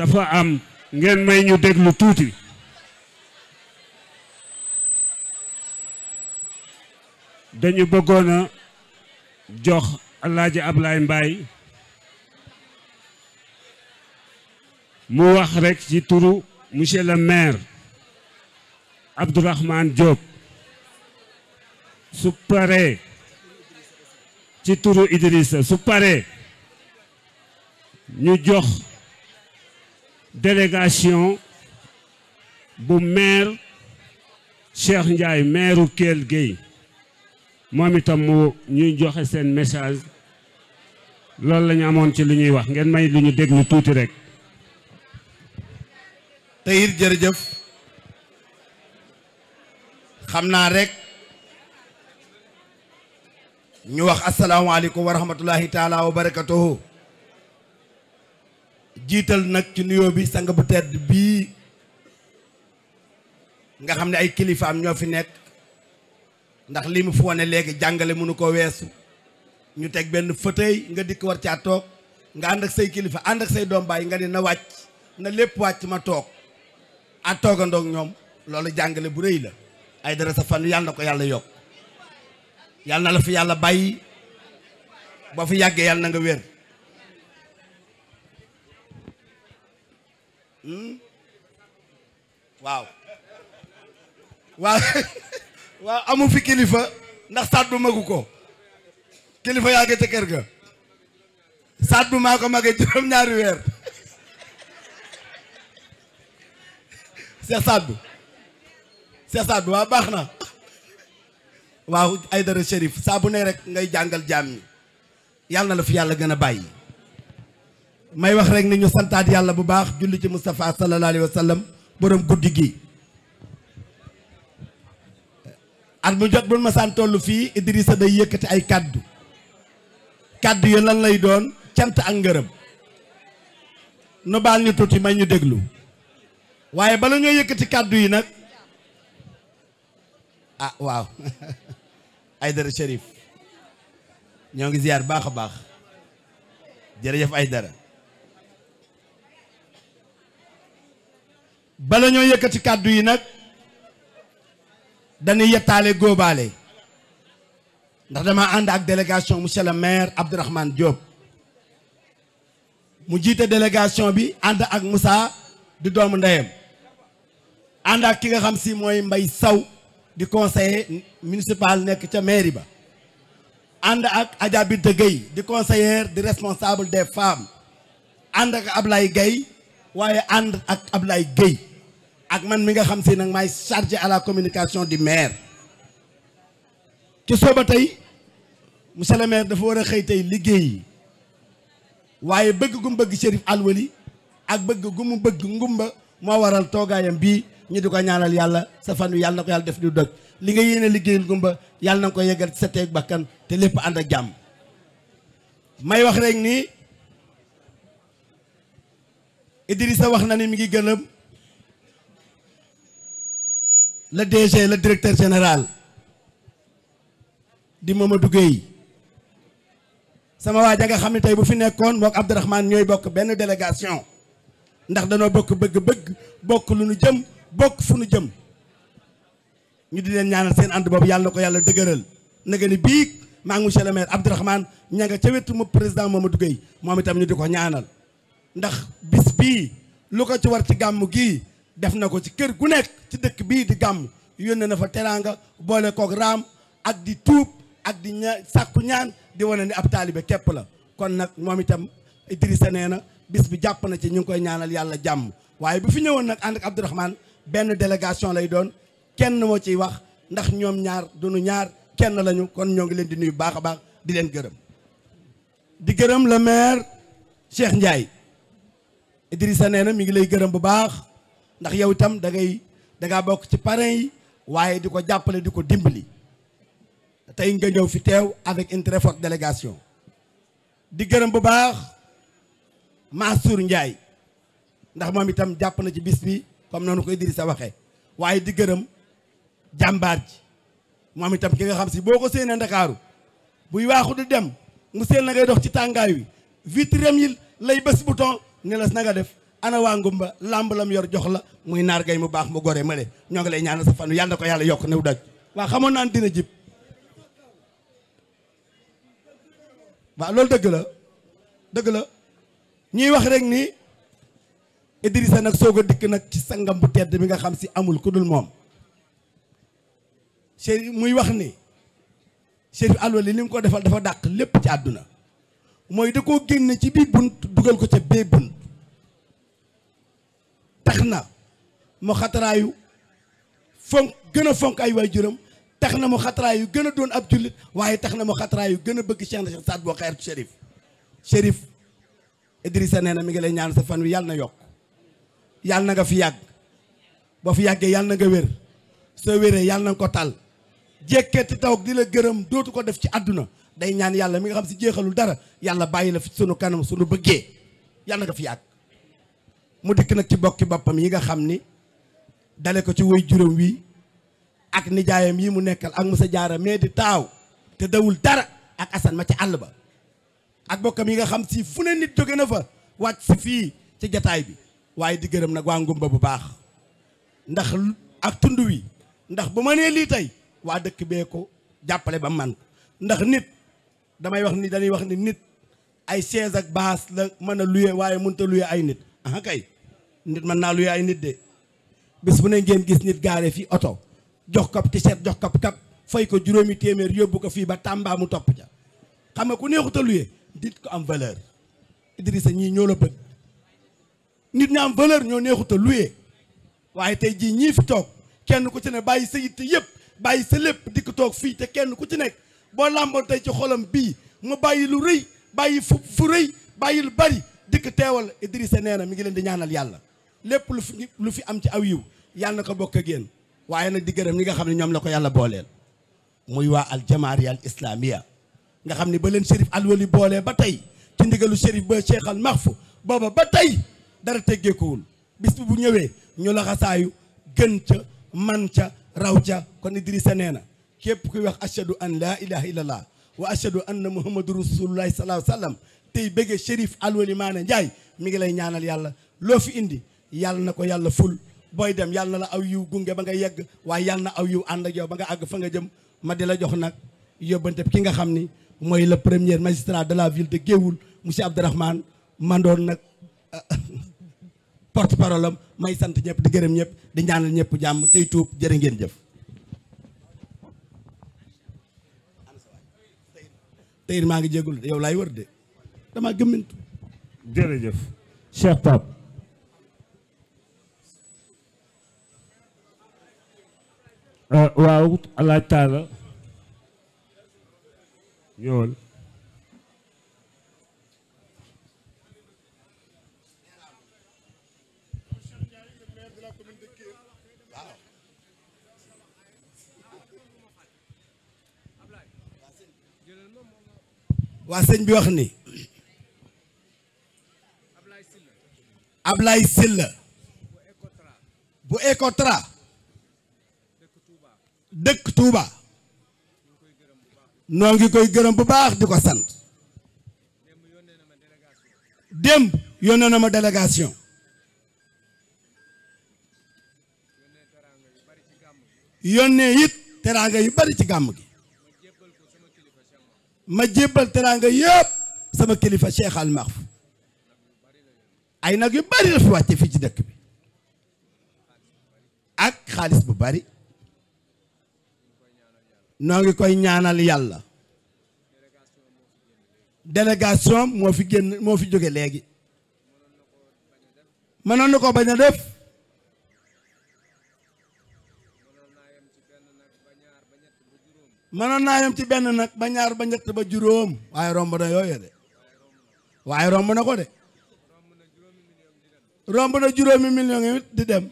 dafa am ngeen may ñu déglu tuuti dañu bëggoon a jox Alaaji Ablaye Mbaye mu wax rekk ci turu monsieur le maire Abdourahmane Diop su paree ci turu Idrissa su paree ñu jox délégation bu maire Cheikh Ndiaye maire u Kell Gueye moom itam mu ñuy joxe seen message loolu la ñu amoon ci li ñuy wax ngeen may lu ñu déglu tuuti rek te it jërëjëf xam naa rek ñu wax asalaamaaleykum wa rahmatullahi taala wa barakatuhu jiital nag ci nuyoo bi sang bu tedd bii nga xam ne ay kilifaam ñoo fi nekk ndax li mu fi wane léegi jàngale mënu ko weesu ñu teg benn fauteuil nga dikk war caa toog nga ànd ak say kilifa ànd ak say doom baay nga ne na wàcc na lépp wàcc ma toog a toogandoog ñoom loolu jàngale bu rëy la ay dara sa fan yàlla na ko yàlla yokk yàlla na la fi yàlla bàyyi boo fi yàggee yàlla na nga wér waaw waaw waaw amu fi kilifa ndax sàddu magu ko kilifa yaa ngi ca kër ga sàddu maa ko magee juróom-ñaari weer Cheikh Saddu Cheikh Saddu waaw baax na waaw Aydara Chérif saa bu ne rek ngay jàngal jaam ñi yàlla na la fi yàlla gën a bàyyi may wax rek ni ñu santaat yàlla bu baax julli ci Moustapha sallallahu alayhi wa sallam borom guddi gi at mu jot bul ma saan toll fii Idrissa day yëkkati ay kàddu kàddu yi lan lay doon cant ak ngërëm nu baal ñu tuuti may ñu déglu waaye bala ñoo yëkkati kàddu yi nag ah waaw Aydara Chérif ñoo ngi ziar baax a baax jërëjëf Aydara bala ñoo yëkkati kàddu yi nag dañuy yettaale góobaale ndax dama ànd ak délégation monsieur le maire Abdourahmane Diop mu jiite délégation bi ànd ak Moussa di doomu ndeyam ànd ak ki nga xam si mooy Mbay Saw di conseiller municipal nekk ca mairie ba ànd ak Adja Binta Gueye di conseillère di responsable des femmes ànd ak Ablaye Gueye waaye ànd ak Ablaye Gueye ak man mi nga xam si nag maay chargé à la communication du maire ci sooba tey monsieur le maire dafa war a xëy tey liggéey waaye bëgg gu mu bëgg Chérif Alwali ak bëgg gu mu bëgg ngumba moo waral toogaayam bii ñu di ko ñaanal yàlla sa fan wi yàlla na ko yàlla def du dëgg li nga yéene liggéeyal ngumba yàlla na ko yeggal ci sa teeg bakkan te lépp ànd ak jàmm may wax rek ni Idrissa wax na ni mi ngi gënam le DG le directeur général di Mamadou Gueye sama waa ja nga xam ne tey bu fi nekkoon mook Abdourahmane ñooy bokk benn délégation ndax danoo bokk bëgg-bëgg bokk lu nu jëm bokk fu nu jëm ñu di leen ñaanal seen ànd boobu yàlla na ko yàlla dëgëral naga ni bii maa ngi monsieur le maire Abdourahmane ña nga ca wetu mu président Mamadou Gueye moom itam ñu di ko ñaanal ndax bis bii lu ko ci war ci gàmm gii def na ko ci kër gu nekk ci dëkk bii di gàmm yónnee na fa teraanga boole kook raam ak di tuub ak di ña sàkku ñaan di wane ni ab taalibe képp la kon nag moom itam Idrissa nee na bis bi jàpp na ci ñu ngi koy ñaanal yàlla jàmm waaye bu fi ñëwoon nag ànd ak Abdourahmane benn délégation lay doon kenn moo ciy wax ndax ñoom ñaar duñu ñaar kenn lañu kon ñoo ngi leen di nuyu baax a baax di leen gërëm di gërëm le maire Cheikh Ndiaye Idrissa nee na mi ngi lay gërëm bu baax ndax yow itam da ngay da ngaa bokk ci parrain yi waaye di ko jàppale di ko dimbali tey nga ñëw fi teew avec une très forte délégation di gërëm bu baax Mansour Ndiaye ndax moom itam jàpp na ci bis bi comme noonu ko Idrissa waxee waaye di gërëm jàmbaar ji moom itam ki nga xam si boo ko séenee Ndakaaru buy waaxu di dem mu seen na ngay dox ci tàngaay wi vitrem yi lay bés bouton ne la na nga def ana waa ngumba làmb lam yor jox la muy naar gay mu baax mu gore male ñoo ngi lay ñaanal sa fan yàlla na ko yàlla yokk new daj waa xamoon naan dina jib waaw loolu dëgg la dëgg la ñuy wax rek ni Idrissa nag soog a dikk nag ci sangam bu tedd bi nga xam si amul ku dul moom Chérif muy wax ni Chérif Alwali li mu ko defal dafa dàq lépp ci àdduna mooy da koo génne ci bii bunt dugal ko ca bee bunt tax na mu xataraayu fonk gën a fonk ay waajuram tax na mu xataraayu gën a doon ab jullit waaye tax na mu xataraayu gën a bëgg Cheikh na Cheikh Saad boo xeer Chérif Chérif Idrissa nee na mi ngi lay ñaan sa fan wi yàlla na yokk yàlla na nga fi yàgg boo fi yàggee yàlla na nga wér soo wéree yàlla na nga ko tal jékkeeti taw di la gërëm dootu ko def ci àdduna day ñaan yàlla mi nga xam si jeexalul dara yàlla bàyyi la fi sunu kanam sunu bëggee yàlla nga fi yàgg mu dikk nag ci bokki boppam yi nga xam ni dale ko ci woy juróom wi ak nijaayam yi mu nekkal ak Musa Jaara mais di taaw te dawul dara ak Asan ma ci àll ba ak bokkam yi nga xam si fu ne nit jóge na fa wàcc si fii ci jataay bi waaye di gërëm nag waa ngumba bu baax ndax ak tund wi ndax bu ma nee lii tey waa dëkk bee ko jàppale ba man ndax nit damay wax ni dañuy wax ni nit ay chaise ak baas la mën a luye waaye mënut a luye ay nit ah kay nit mën naa luye ay nit de bis bu ne ngeen gis nit gaare fii oto jox ko t-shirt jox ko kap fay ko juróomi téeméer yóbbu ko fii ba Tamba mu topp ca xam nga ku neexut a luye nit ko am valeur Idrissa ñii ñoo la bëgg nit ñi am valeur ñoo neexut a luye waaye tey jii ñii fi toog kenn ku ci ne bàyyi sa yitte yëpp bàyyi sa lépp dikk toog fii te kenn ku ci nekk boo làmboon tey ci xolam bii mu bàyyi lu rëy bàyyi fu fu rëy bàyyi lu bari dikk teewal Idrissa nee na mi ngi leen di ñaanal yàlla lépp lu fi lu fi am ci aw yiw yàlla na ko bokk ak yéen waaye nag di gërëm ñi nga xam ne ñoom la ko yàlla booleel muy waa al jamaariya al islamiya nga xam ne ba leen Chérif Alwali boolee ba tey ci ndigalu Chérif ba Cheikh al Mahfou booba ba tey dara teggeekuwul bis bu ñëwee ñu la xasaayu gën ca man ca raw ca kon Idrissa nee na képp kuy wax ashadu an laa ilaha illallah wa ashadu anna muhammadu rasulullahi sallallahu alayhi wa sallam tey bëggee Chérif Alwali Maane Njaay mi ngi lay ñaanal yàlla loo fi indi yàlla na ko yàlla ful booy dem yàlla na la aw yiw gunge ba nga yegg waaye yàlla na aw yiw ànd ak yow ba nga àgg fa nga jëm ma di la jox nag yóbbante ki nga xam ni mooy le premier magistrat de la ville de Géoul monsieur Abdourahmane mandoon nag porte parole am may sant ñëpp di gërëm ñëpp di ñaanal ñëpp jàmm tey tuub jërë ngeen jëf tey maa ngi jégul yow laay wër de dama gëmmintu jërëjëf Cheikh Pape waaw alaaj taala ñëwal waa sëñ bi wax ni Ablaye Sylla bu Ecotra dëkk Touba noo ngi koy gërëm bu baax di ko sant démb yónnee na ma délégation yónnee it teraanga yu bari ci gàmm gi ma jébbal teraanga yëpp sama kilifa Cheikh Al Mahfou ay nag yu bari la fi wàcce fii ci dëkk bi ak xaalis bu bari noo ngi koy ñaanal yàlla délégation moo fi génn moo fi jóge léegi mënoon na ko bañ a def mënoon naa yem ci benn nag ba ñaar ba ñett ba juróom waaye romb na yooyu de waaye romb na ko de romb na juróomi million yi di dem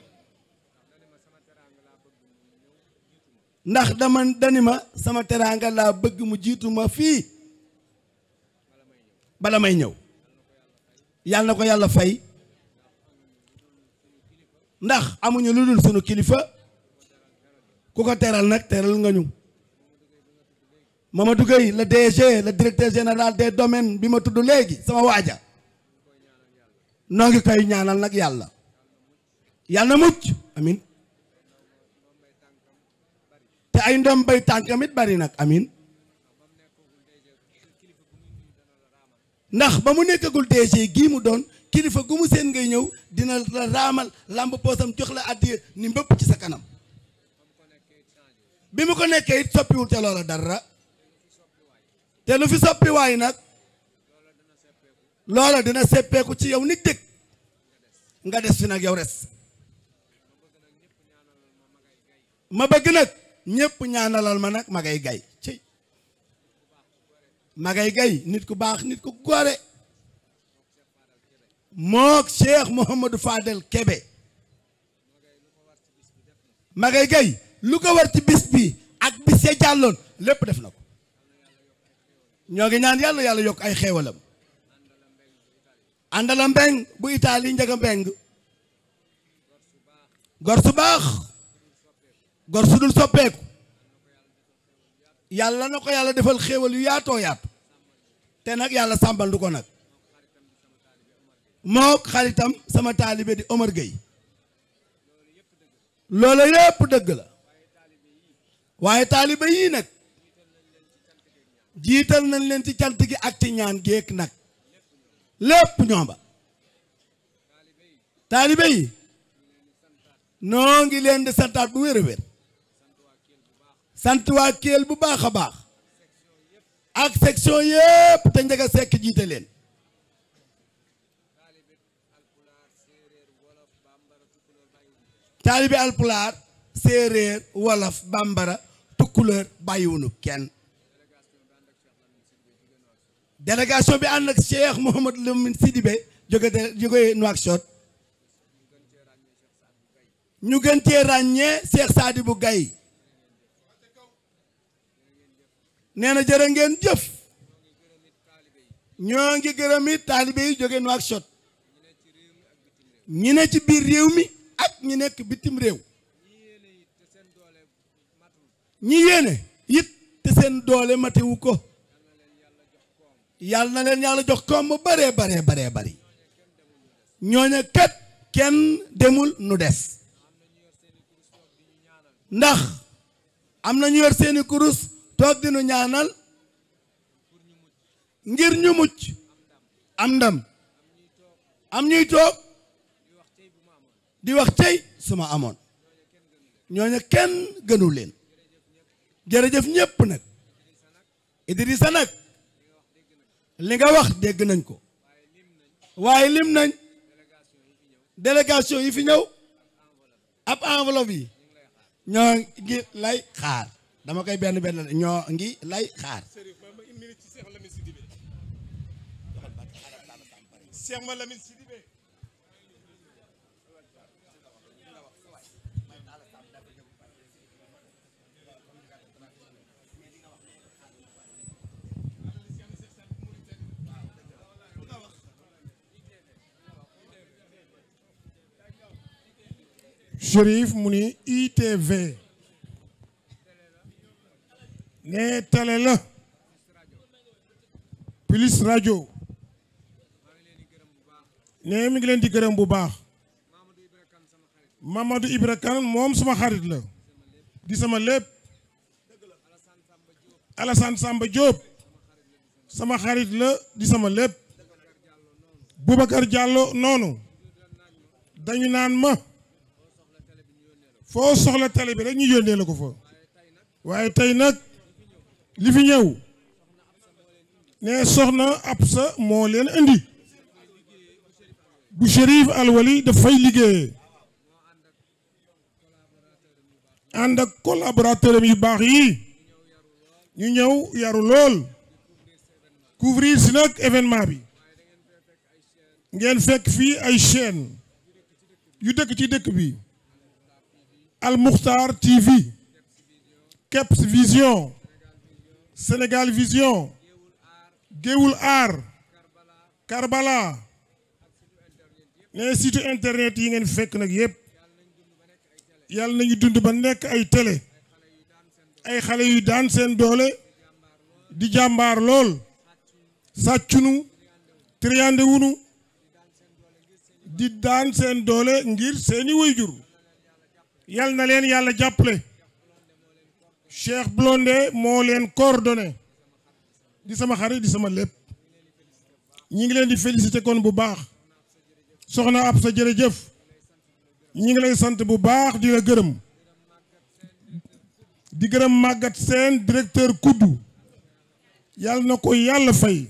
ndax dama dani ma sama teraanga laa bëgg mu jiitu ma fii bala may ñëw yàlla na ko yàlla fay ndax amuñu lu dul sunu kilifa ku ko teral nag teral nga ñu Mamadou Gueye le DG le directeur général des domaines bi ma tudd léegi sama waaja noo ngi koy ñaanal nag yàlla yàlla na mucc amin te ay ndom bay tànkamit bari nag amin ndax ba mu nekkagul DG gii mu doon kilifa gu mu seen ngay ñëw dina la raamal làmb poosam jox la addiya ni mbëpp ci sa kanam bi mu ko nekkee it soppiwul te loola dara te lu fi soppi waay nag loola dina seppeeku ci yow nit dëkk nga des fi nag yow res ma bëgg nag ñépp ñaanalal ma nag magay gay ci magay gay nit ku baax nit ku gore mook Cheikh Mouhamadou Fadel Kebe magay gay lu ko war ci bis bi ak bis ya jàlloon lépp def na ko ñoo ngi ñaan yàlla yàlla yokk ay xéewalam àndala mbeng bu itaali njaga mbeng gor su baax gor su dul soppeeku yàlla na ko yàlla defal xéewal yu yaatoo yaatu te nag yàlla sàmbal du ko nag moo xaritam sama taalibe di Omar Gueye loolu yépp dëgg la waaye taalibe yii nag jiital nañ leen ci cant gi ak ci ñaan géek nag lépp ñoomba taalibe yi noo ngi leen di santaat bu wér a wér sant waa Kelle bu baax a baax ak section yépp te njëga sekk jiite leen taalibe alpulaar séeréer wolof bambara tukkuleur bàyyiwunu kenn délégation bi ànd ak Cheikh Mouhamadou Lamine Sidibé jóge de jóge Nouakchott ñu gën cee ràññee Cheikh Sadibou Gaye nee na jërë ngeen jëf ñoo ngi gërëm it taalibe yi jóge Nouakchott ñi ne ci biir réew mi ak ñi nekk bitim réew ñi yéene it te seen doole matewu ko yàlla na leen yàlla jox koom bu baree baree baree bari ñooña kat kenn demul nu des ndax am na ñu yor seeni kurus toog dinu ñaanal ngir ñu mucc am ndam am ñuy toog di wax tey suma amoon ñooña kenn gënu leen jërëjëf ñépp nag Idrissa nag li nga wax dégg nañ ko waaye lim nañ délégation yi fi ñëw ab enveloppe yi ñoo ngi lay xaar dama koy benn benn ñoo ngi lay xaar Cheikh Ma Lamine Sidibé Chérif mu ni ITV ne télé la plus rajo ne mi ngi leen di gërëm bu baax Mamadou Ibra Kane moom suma xarit la di sama lépp Alassane Samba Diop sama xarit la di sama lépp Boubacar Diallo noonu dañu naan ma foo soxla télé bi rek ñu yónnee la ko fa waaye tey nag li fi ñëw ne soxna Absa moo leen indi bu Chérif Alwali dafay liggéeyee ànd ak collaborateur am yu baax yi ñu ñëw yaru lool couvrir si nag événement bi ngeen fekk fii ay chaîne yu dëkk ci dëkk bi Al Mukhtar TV Keps Vision Sénégal Vision Géewul Aar Karbala ne site internet yi ngeen fekk nag yépp yàlla nañu dund ba nekk ay télé ay xale yu daan seen doole di jàmbaar lool sàccunu triande wunu di daan seen doole ngir seeni waajur yal na leen yàlla jàppale Cheikh Blondé moo leen coordonné di sama xarit di sama lépp ñi ngi leen di félicité kon bu baax soxna ab sa jërëjëf ñi ngi lay sant bu baax di la gërëm di gërëm màggat seen directeur kuddu yàlla na ko yàlla fay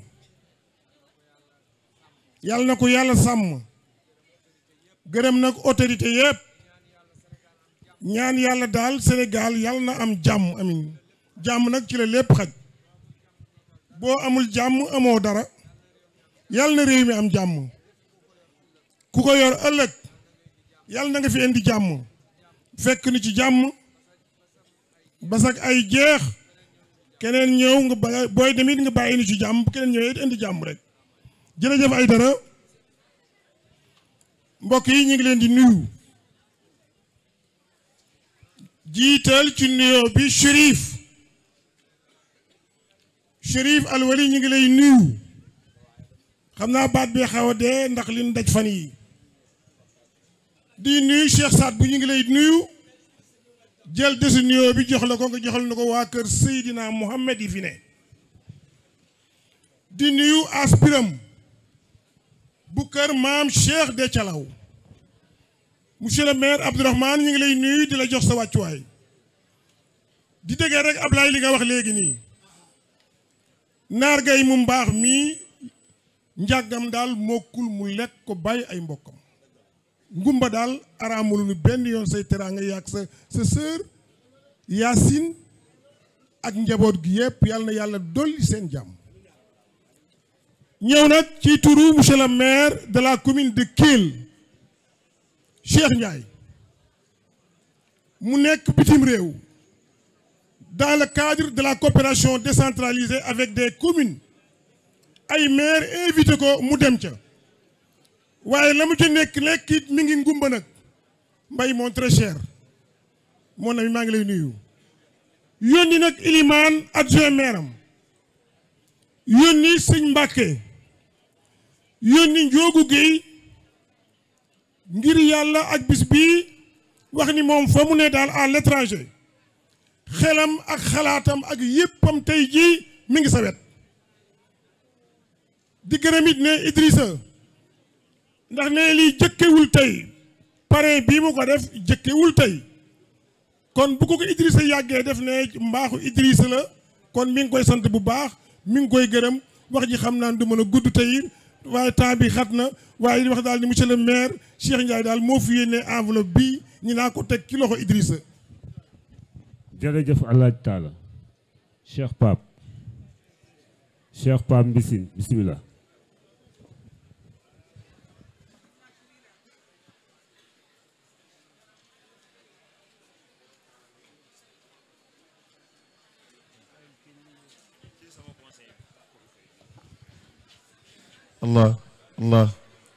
yàlla na ko yàlla sàmm gërëm nag autorité yëpp ñaan yàlla daal Sénégal yàlla na am jàmm amin jàmm nag ci la lépp xaj boo amul jàmm amoo dara yàlla na réew mi am jàmm ku ko yor ëllëg yàlla na nga fi indi jàmm fekk ni ci jàmm basak ay jeex keneen ñëw nga ba booy demit nga bàyyi ni ci jàmm bu keneen ñëwee it indi jàmm rek jërëjëf ay dara mbokk yi ñu ngi leen di nuyu jiital ci nuyoo bi Chérif Chérif Alwali ñu ngi lay nuyu xam naa baat bi xaw a dee ndax li ñu daj fan yi di nuyu Cheikh Saad bu ñu ngi lay nuyu jël desu nuyoo bi jox la ko nga joxal na ko waa kër Seydina Mohamed yi fi ne di nuyu aspiram bu kër maam Cheikh de Calaw monsieur le maire Abdourahmane ñu ngi lay nuyu di la jox sa wàccuwaay di déggee rek Ablaye li nga wax léegi nii naar gay mu mbaax mii njàggam daal mokkul mu lekk ko bàyyi ay mbokkam ngumba daal araamulu nu benn yoon say teraanga yàgg sa sa sœur Yacine ak njaboot gi yëpp yàlla na yàlla dolli seen jàmm ñëw nag ci turu monsieur le maire de la commune de Kelle Cheikh Ndiaye mu nekk bitim réew dans le cadre de la coopération décentralisée avec des communes ay maire invité ko mu dem ca waaye la mu ca nekk nekk it mi ngi ngumba nag mbay mon très cher mon ami maa ngi lay nuyu yónni nag ilimaan adjoint maire am yónni sëñ Mbàkke yónni Njoogu Géey ngir yàlla ak bis bii wax ni moom fa mu ne daal à l'étranger xelam ak xalaatam ak yéppam tey jii mi ngi sa wet di gërëm it ne Idrissa ndax ne lii jëkkewul tey parrain bii mu ko def jëkkewul tey kon bu ko ko Idrissa yàggee def ne mbaaxu Idrissa la kon mi ngi koy sant bu baax mi ngi koy gërëm wax ji xam naa du mën a gudd tey waaye temps bi xat na waaye di wax daal ni monsieur le maire Cheikh Ndiaye daal moo fi yéene enveloppe bi ñu naa ko teg ci loxo Idrissa jërëjëf alaaj taala Cheikh Pape Cheikh Pape Mbissine bismillah الله الله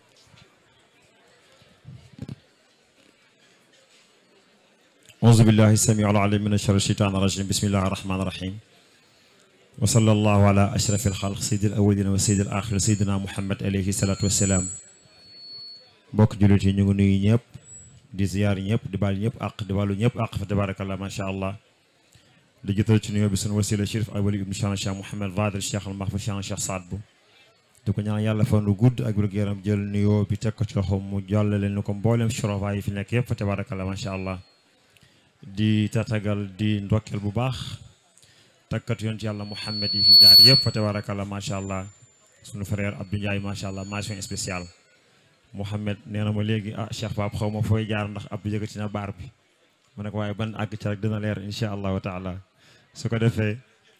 أعوذ بالله السميع العليم من الشر الشيطان الرجيم بسم الله الرحمن الرحيم وصلى الله على أشرف الخلق سيد الأولين وسيد الآخر سيدنا محمد عليه الصلاة والسلام mbokk jullit yi ñu ngi nuyu ñëpp di ziyaar ñëpp di baal ñëpp àq di baalu ñëpp àq fa tabarakallah macha allah di jotal ci nuyoo bi sunu wasila Chérif Alwali ibnu Cheikh Cheikh Mouhamed Fadel Cheikh al Mahfou Cheikh Cheikh Saad Bou di ko ñaan yàlla fan lu gudd ak wér gu yaram jël nuyoo bi teg ko ci loxo mu jàllale ni ko mboolem shorofa yi fi nekk yëpp fa tabarakallah macha allah di tatagal di ndokkeel bu baax takkat yoon ci yàlla Mouhamed yi fi jaar yëpp fa tabarakallah macha allah sunu frère Abdou Ndiaye macha allah mention spéciale Mouhamed nee na ma léegi ah Cheikh Pape xaw ma fooy jaar ndax Abdou yëkkati na baar bi mu ne ko waaye ban àgg ci rek dina leer incha allahu taala su ko defee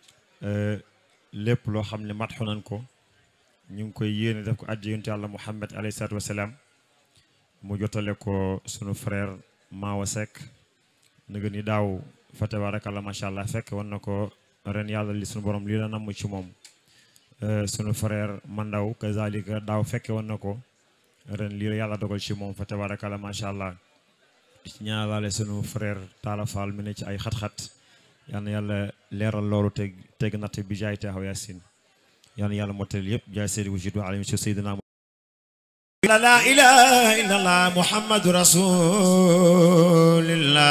lépp loo xam ne matxu nañ ko ñu ngi koy yéene def ko addi yonent yàlla Muhammad alayhi salaatu wasalaam mu jotale ko sunu frère Mawa Seck nga ni daaw fa tabarakallah macha allah fekk wan na ko ren yàlla li sunu borom lii la namm ci moom sunu frère Mandaw kazalika daaw fekke wan na ko ren lii la yàlla dogal ci moom fa tabarakallah macha allah di ci ñaanalaale sunu frère Talla Fall mi ne ci ay xat-xat yal na yàlla leeral loolu teg teg natt bi jaay taxaw yaasin yal na yàlla mottali yëpp jaay seedi wujud wa alayhi sayyidina لا إله إلا الله محمد رسول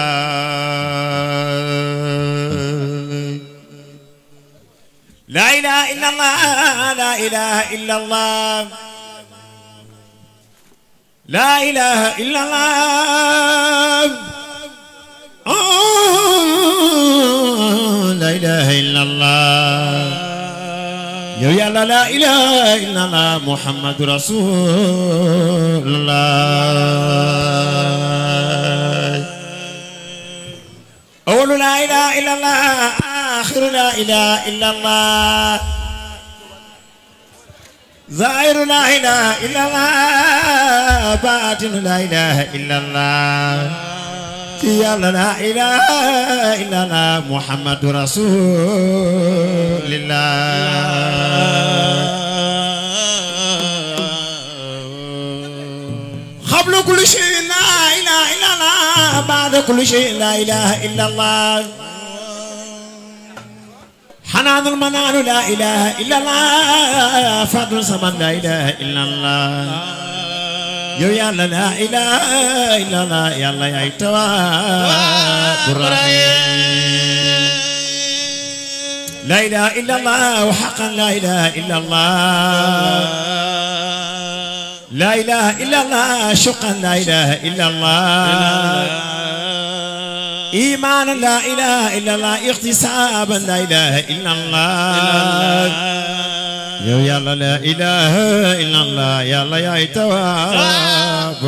الله لا إله إلا الله لا إله إلا الله لا إله إلا الله آه، لا إله إلا الله يا يا لا لا إله إلا الله محمد رسول الله أول لا إله إلا الله آخر لا إله إلا الله ظاهر لا إله إلا الله باطن لا إله إلا الله يا لا لا إله إلا الله محمد رسول الله قبل كل شيء لا إله إلا الله بعد كل شيء لا إله إلا الله حنان المنان لا إله إلا الله فضل سمن لا إله إلا الله يو يا لا لا إله إلا الله يا الله يا تواب لا إله إلا الله وحقا لا إله إلا الله لا إله إلا الله شقا لا إله إلا الله إيمانا لا إله إلا الله اغتسابا لا إله إلا الله يا يلا لا إله إلا الله يا الله يا تواب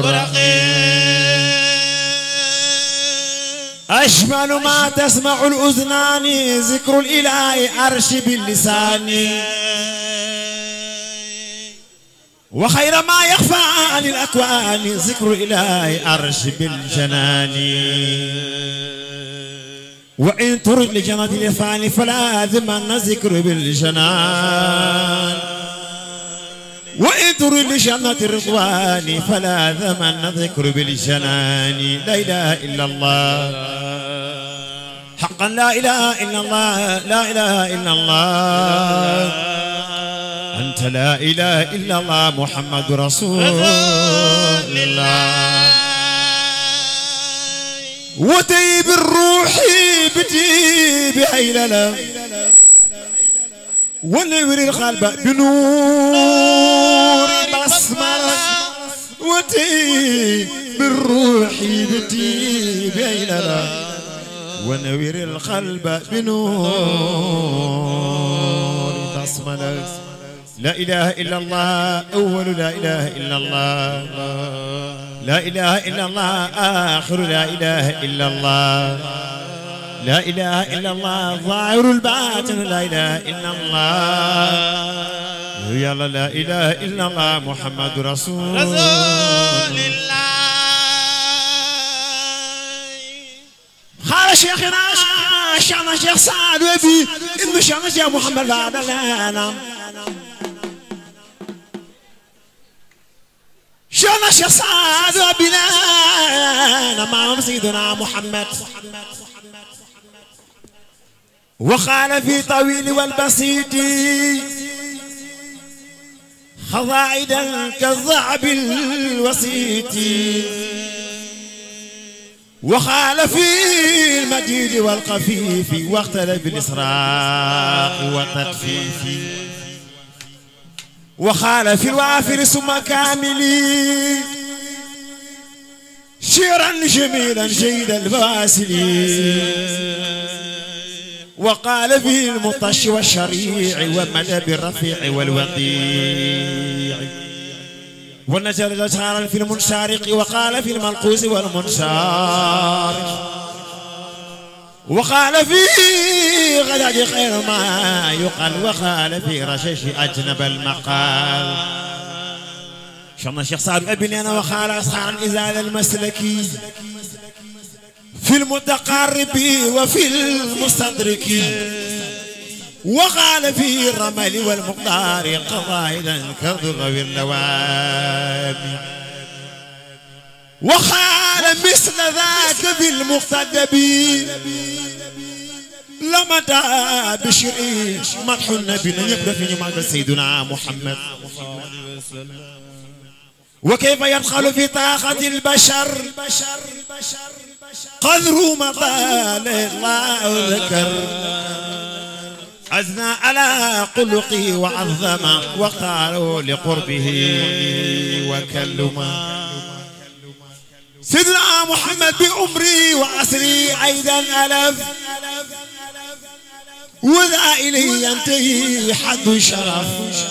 أجمل ما تسمع الأذنان ذكر الإله أرش باللسان وخير ما يخفى عن الأكوان ذكر الإله أرش بالجنان وإن ترد لجنة الإفعال فلا ذمن ذكر بالجنان وإن ترد لجنة الرضوان فلا ذمن ذكر بالجنان لا إله إلا الله حقا لا إله إلا الله لا إله إلا الله أنت لا إله إلا الله محمد رسول الله وتيب الروح بتي بهيللة ونور القلب بنور بسملة وتي بالروح بتي بهيللة ونور القلب بنور بسملة لا إله إلا الله أول لا إله إلا الله لا إله إلا الله آخر لا إله إلا الله لا إله إلا الله ظاهر الباطن لا إله إلا الله يلا لا إله إلا الله محمد رسول الله قال شيخنا شيخنا شيخ سعد وبي إنه شيخنا شيخ محمد بعد الأنام شيخنا شيخ سعد وبنا مع سيدنا محمد وقال في طويل والبسيط خضائدا كالضعب الوسيط وقال في المجيد والخفيف واختلف الإسراق والتدفيف وقال في الوافر ثم كامل شيرا جميلا جيد الباسل وقال في المطش والشريع ومدى بالرفيع والوقيع ونزل جسارا في المنشارق وقال في المنقوس والمنشارق وقال في غداد خير ما يقال وقال في رشش أجنب المقال شرنا الشيخ سعد أبني أنا وقال أصحاب الإزال المسلكي في المتقارب وفي المستدرك وقال في الرمل والمقدار قضائدا كالضر واللوام وقال مثل ذاك في المقتدب لمتى بشري مدح النبي يبقى في معنى سيدنا محمد وكيف يدخل في طاقة البشر قدر ما قال الله ذكر أثنى على خلقه وعظم وقالوا لقربه وكلما سيدنا محمد بعمري وعصري أيضا ألف وذا إليه ينتهي حد الشرف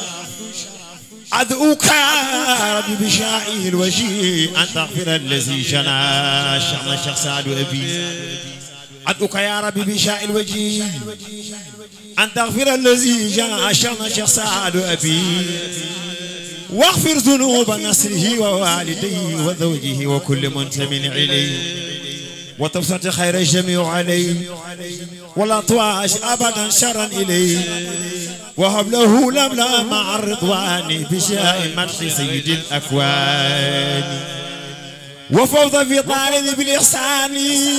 أدعوك يا ربي بشائه الوجيه أن تغفر الذي جنى شأن الشيخ سعد أبي أدعوك يا ربي بشائه الوجيه أن تغفر الذي جنى شأن الشيخ سعد أبي واغفر ذنوب نسله ووالديه وزوجه وكل منتم إليه وتبسط خير الجميع عليه ولا طواش أبدا شرا إليه وهب له لملا مع الرضوان بشاء مدح سيد الأكوان وفوض في طارد بالإحسان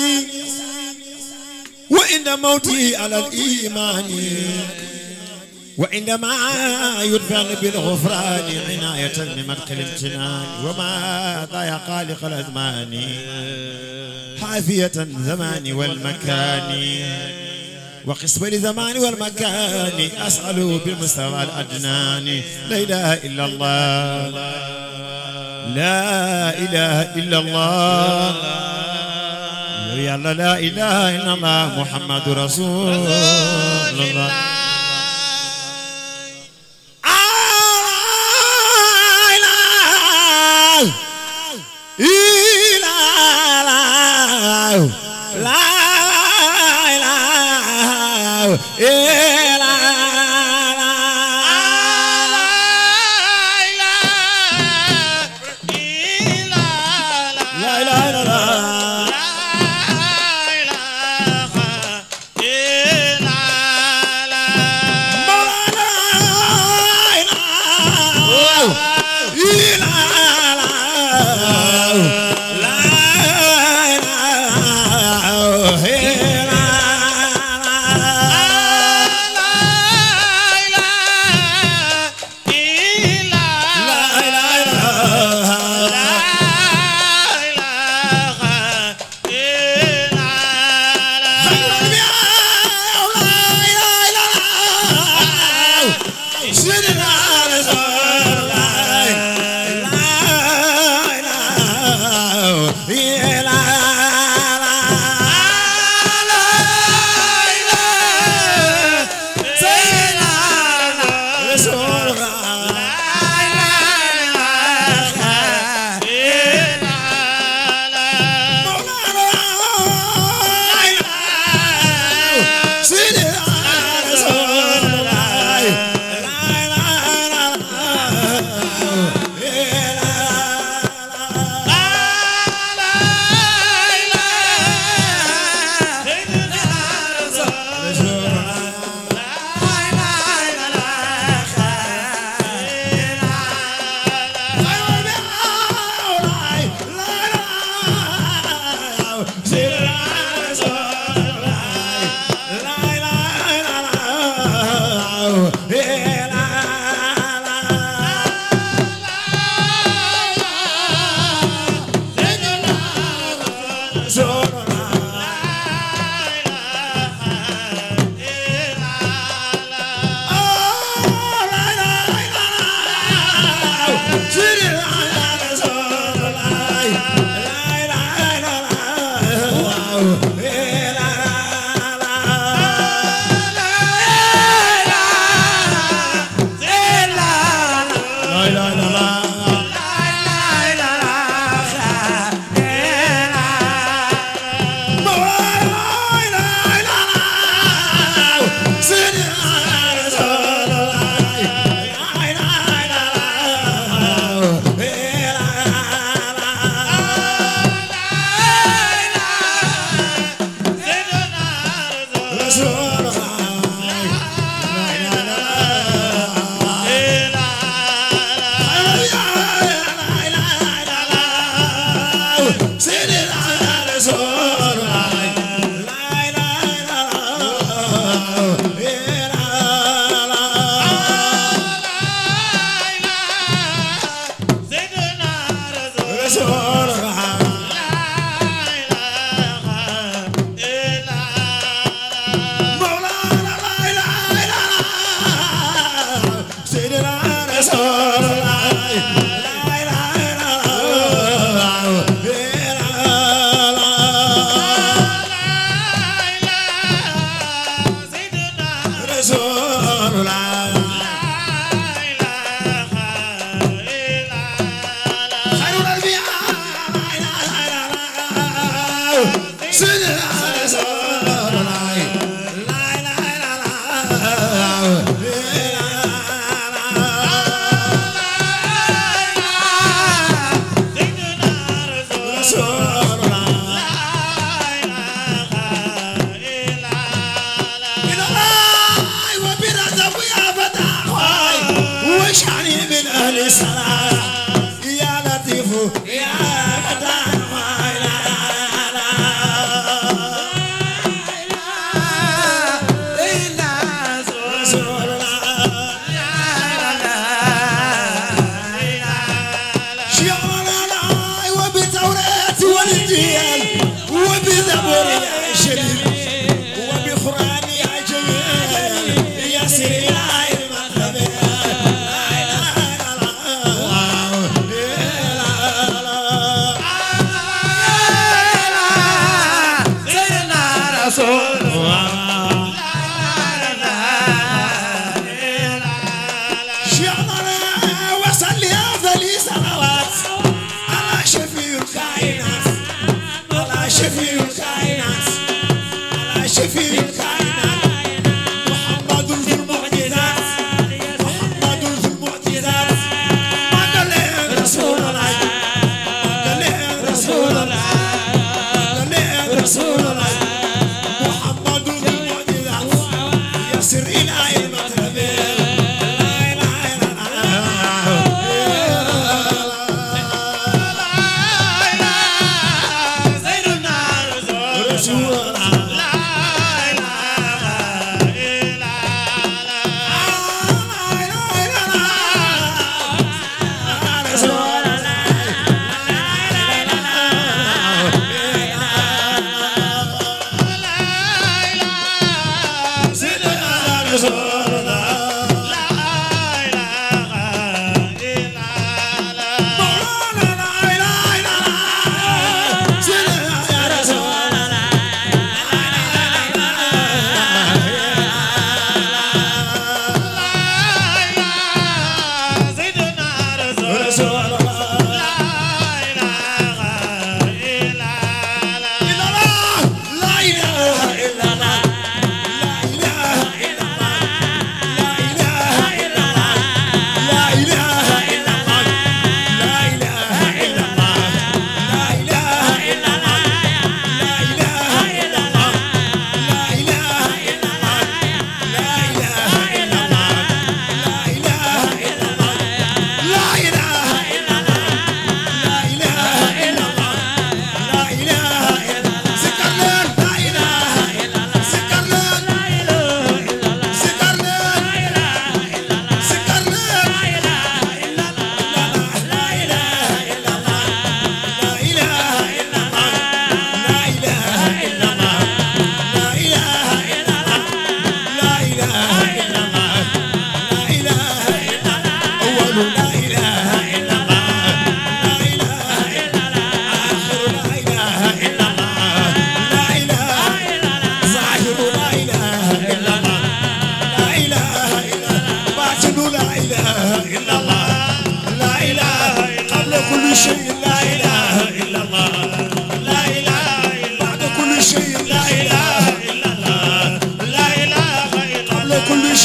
وإن موتي على الإيمان وعندما يدفن بالغفران عناية بمدخل الامتنان وما ضايق خالق الأزمان حافية الزمان والمكان وقسم الزمان والمكان أسأل بالمستوى الأدنان لا إله إلا الله لا إله إلا الله يا الله لا إله إلا الله محمد رسول الله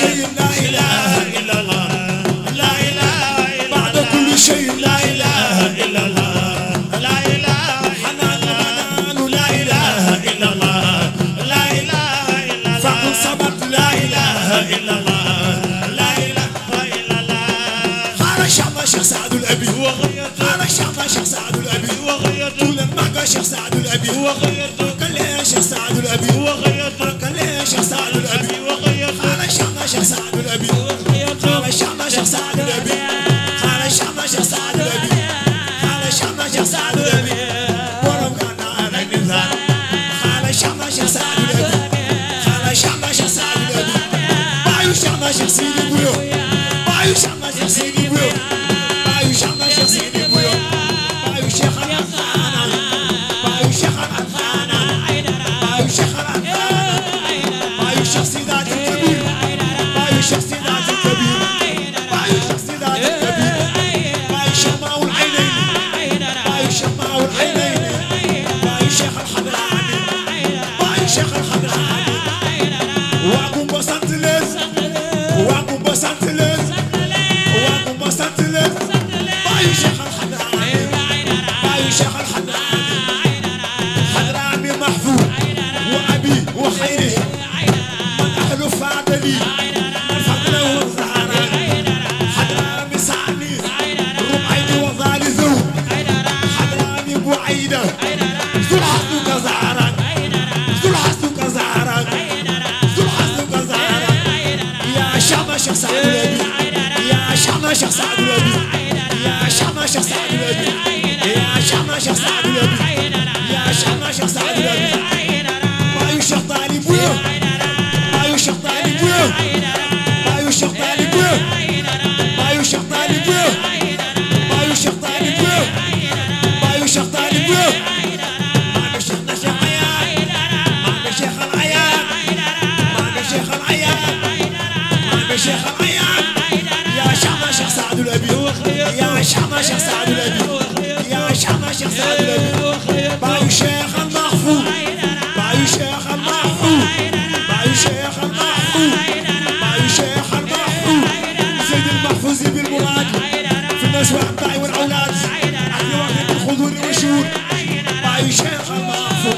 شيء لا إله إلا الله لا إله بعد كل شيء لا إله إلا الله لا إله حنان منان لا إله إلا الله لا إله إلا الله فقل صمت لا إله إلا الله لا إله إلا الله قال الشعب شيخ سعد الأبي قال الشعب شيخ سعد الأبي طول ما قال شيخ سعد الأبي قال لي شيخ سعد الأبي قال لي شيخ سعد الأبي قال الشعب شيخ سعد الأبي قال الشعب شيخ سعد الأبي قال الشعب شيخ سعد الأبي قال الشعب شيخ سعد الأبي ورم كان على النزال قال الشعب شيخ سعد الأبي قال الشعب شيخ سعد الأبي بايو الشعب شيخ سيدي بويو بايو الشعب شيخ سيدي بويو بايو الشعب شيخ سيدي بويو بايو الشيخ الأنخانا بايو الشيخ الأنخانا بايو الشيخ الأنخانا بايو الشيخ سيدات الكبير بايو الشيخ سيدات الكبير بايو الشيخ سيدات الكبير بايو شماء العينين بايو شماء العينين بايو الشيخ الحضراني بايو الشيخ الحضراني واقوم بسنتلز واقوم بسنتلز واقوم بسنتلز بايو الشيخ الحضراني بايو الشيخ الحضراني حضراني محفوظ وابي وخيره من اهل فاضلي فضله الزهراء حضراني سعني ربعيني وظالي ذو حضراني بعيده ذو الحسن كزهرا ذو الحسن كزهرا ذو الحسن كزهرا يا شام شيخ سعد الابي يا شام شيخ سعد الابي يا شام شيخ سعد الابي يا شام شيخ سعد الابي يا شام شيخ سعد الابي ما يشيخ طالب ويو ما يشيخ طالب ويو ما يشيخ طالب ويو ما يشيخ طالب ويو ما يشيخ طالب ويو ما يشيخ طالب ويو ما بشيخ نشيخ عيان ما بشيخ العيان ما بشيخ العيان ما بشيخ العيان يا شعب شيخ سعد الابي يا شعب شيخ سعد الابي يا شعب شيخ سعد الابي بايو شيخ المحفوظ بايو شيخ المحفوظ بايو شيخ المحفوظ بايو شيخ المحفوظ سيد المحفوظ بالمراد في الناس والأبناء والأولاد أحيي وقت الخضور والشهور بايو شيخ المحفوظ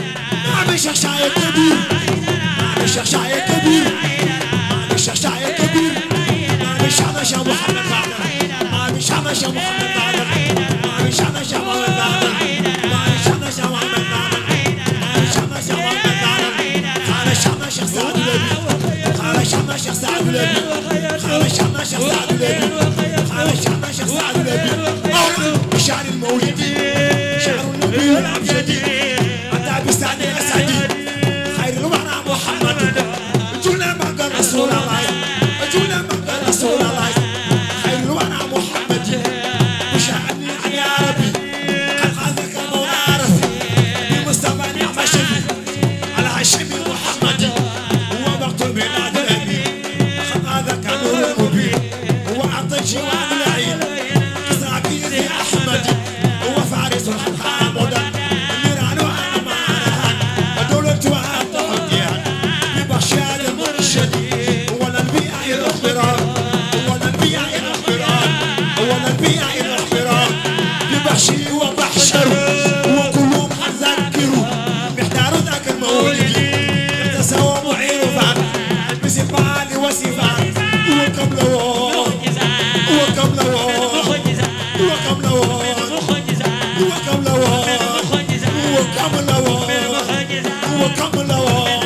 ما بشيخ شايك كبير ما بشيخ شايك كبير ما بشيخ شايك كبير ما بشيخ شيخ محمد بعدر ما بشيخ شيخ محمد بعدر ما بشيخ شيخ محمد بعدر ما بشيخ شيخ محمد بعدر ما بشيخ شيخ محمد بعدر قال شيخنا شيخ سعد الأبي قال شيخنا شيخ سعد الأبي قال شيخنا شيخ سعد الأبي قال شيخنا شيخ سعد الأبي بشعر المولد شعر النبي والأبجدي أتى بسعد الأسعدي خير الورى محمد جونا مقر رسول الله جونا مقر رسول الله خير الورى محمد وشعني عن يا ربي قد خذك المولى رفي بمصطفى نعم شفي على هاشمي محمد هو وقت ميلاد النبي قد هذاك نور المبين هو أعطى جوان العين إسرائيل أحمد هو فارس الحمد نيران وأمانة ودولة وأطهر ببشار المرشد هو الأنبياء الأخبران هو الأنبياء الأخبران هو الأنبياء الأخبران ببحشي وبحشر وكلهم حذكروا محتار ذاك المولد اقتسوا معين فعل بصفات وصفات وكم لوون وكم لوون وكم لوون وكم لوون وكم لوون وكم لوون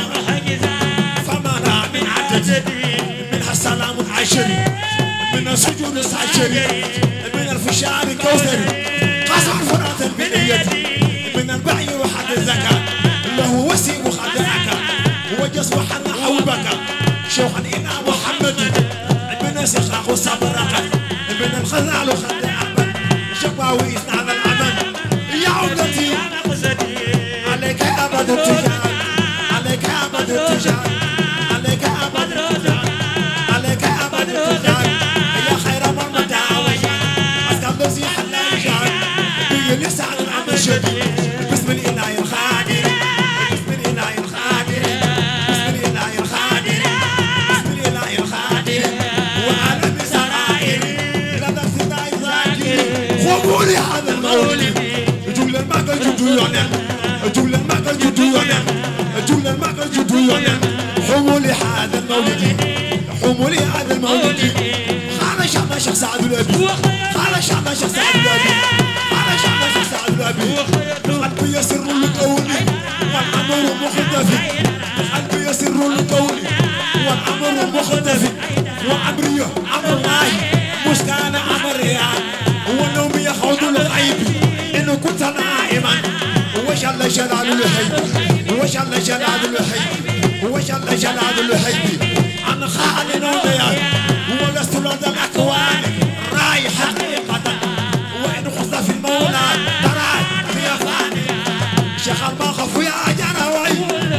فمنع من عدد منها السلام العشري من السجود العشري من الفشار الكوثري قصر فرات البنية من البعي وحد الزكاة له وسيم خدعك وجس وحن حوبك شوخا إلى محمد من سخاق صبرك من الخلال خدعك شقاوي إثنان الأمل يا عمدتي عليك أبد التجار عليك أبد التجار عليك أبد التجار عليك أبد التجار يا خير من مداوي أسكن نفسي حلال جار بيجي لسعد العمل شديد بسم الإله الخادر بسم الإله الخادر بسم الإله الخادر بسم الإله والأمر مختلف وأمري أمر الله مسكان أمريا والنوم يخوض الغيب إن كنت نائما وجل جلال الهيب وجل جلال الهيب وجل جلال الهيب عن خالد وديان ولست لدى الأكوان راي حقيقة وإن خص في المولى ترى في فاني شيخ المخف يا جراوي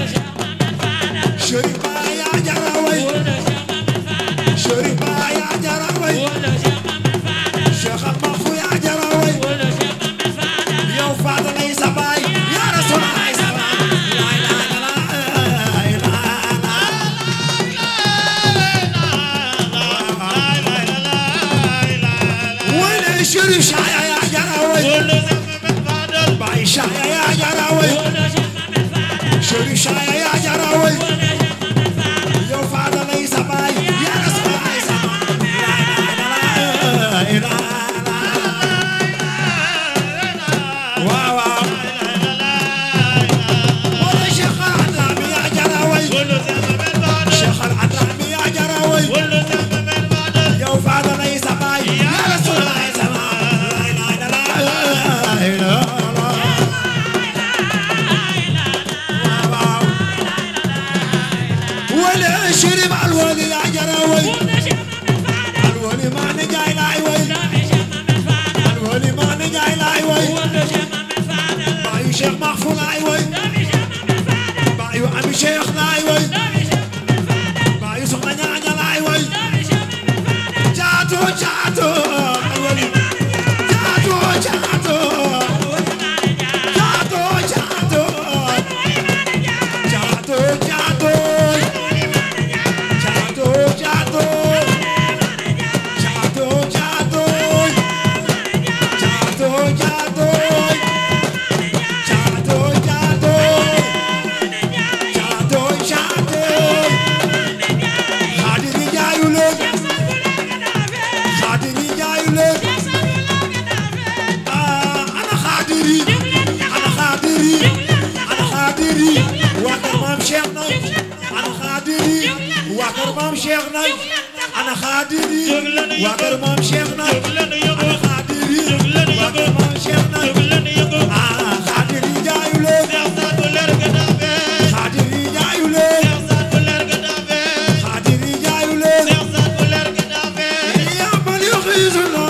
شريف يا جراوي شريف يا جراوي شيخ المخف يا جراوي يا فاضل ليس باي يا رسول الله سلام لا اله الا وين شريف شايا يا جراوي باي شايا يا جراوي شريف شايا يا جراوي يا فاضل ليس باي يا رسول الله سلام لا اله الا واو واو ولا شيخ العتامي يا جراوي شيخ العتامي يا جراوي يا وفاد ليس باي يا رسول الله سلام لا اله الا الله ولا شرب الولي يا جراوي الولي ما نجاي لا وي الولي ما نجاي لا وي بايو شيخ مغفور لا وي بايو عمي شيخ لا وي بايو سخنا نعنى لا وي جاتو جاتو الولي جاتو جاتو جاتو جاتو جاتو جاتو جاتو جاتو جاتو جاتو جاتو جاتو جاتو جاتو جاتو جاتو خادمي جايولون خادمي جايولون آه أنا خادري أنا خادري أنا خادري وأكر مام شيخنا أنا خادري وأكر مام شيخنا أنا خادري وأكر مام شيخنا أنا خادري وأكر مام شيخنا آه خادري جايولون خادري جايولون خادري جايولون يا من يغيظنا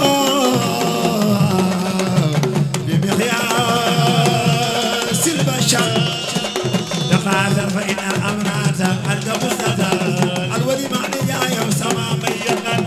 بمقياس البشر تقاتل فإن الأمرات أنت مستدر الولي معني يا يوم سما ميقن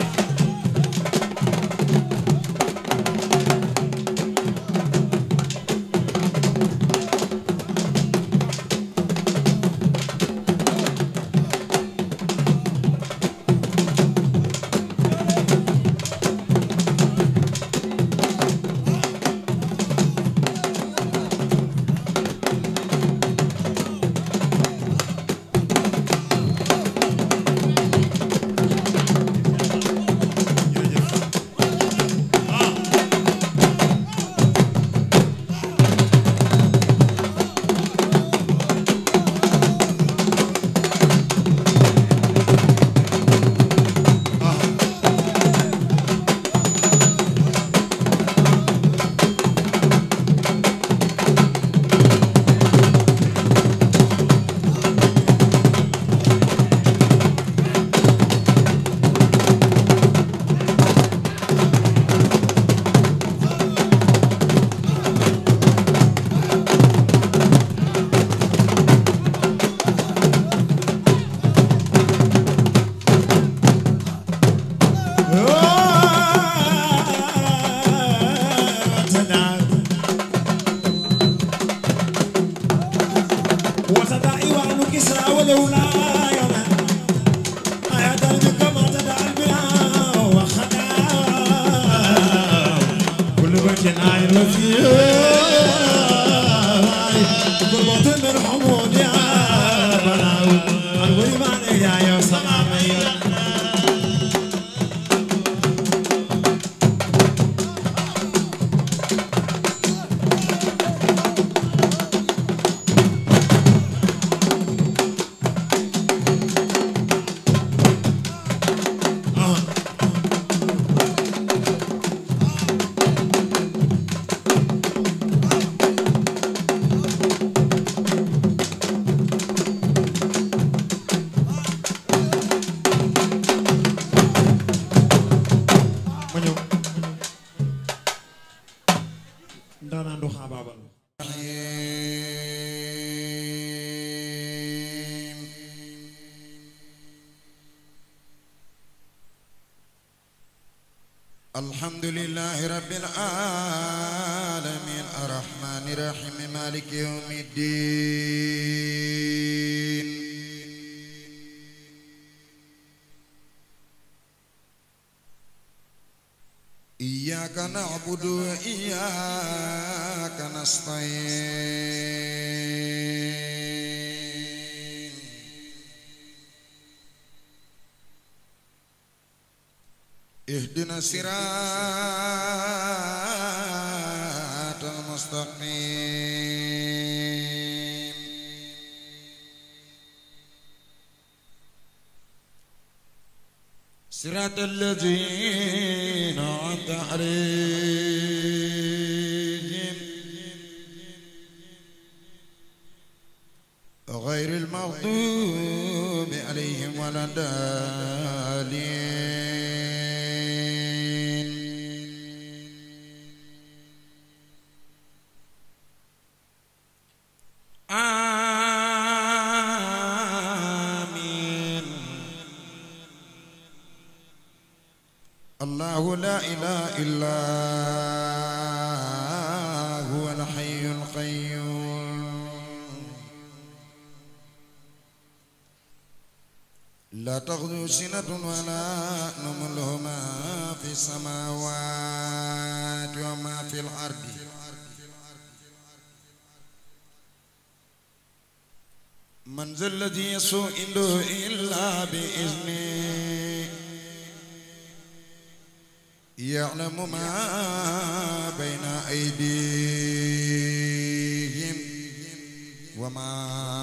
وتدعي وعن كسرى ولولا يوما آية بك ما تدعى البناء وخدا كل بيت آي وفيه كل موت من حمود يا بلاو الولي يا يا سلام الحمد لله رب العالمين الرحمن الرحيم مالك يوم الدين إياك نعبد وإياك نستعين اهدنا الصراط المستقيم صراط الذين أنعمت عليهم غير المغضوب عليهم ولا الضالين آمين الله لا إله إلا هو الحي القيوم لا تأخذه سنة ولا نوم له ما في السماوات وما في الأرض من ذا الذي يسوء عنده إلا بإذنه يعلم ما بين أيديهم وما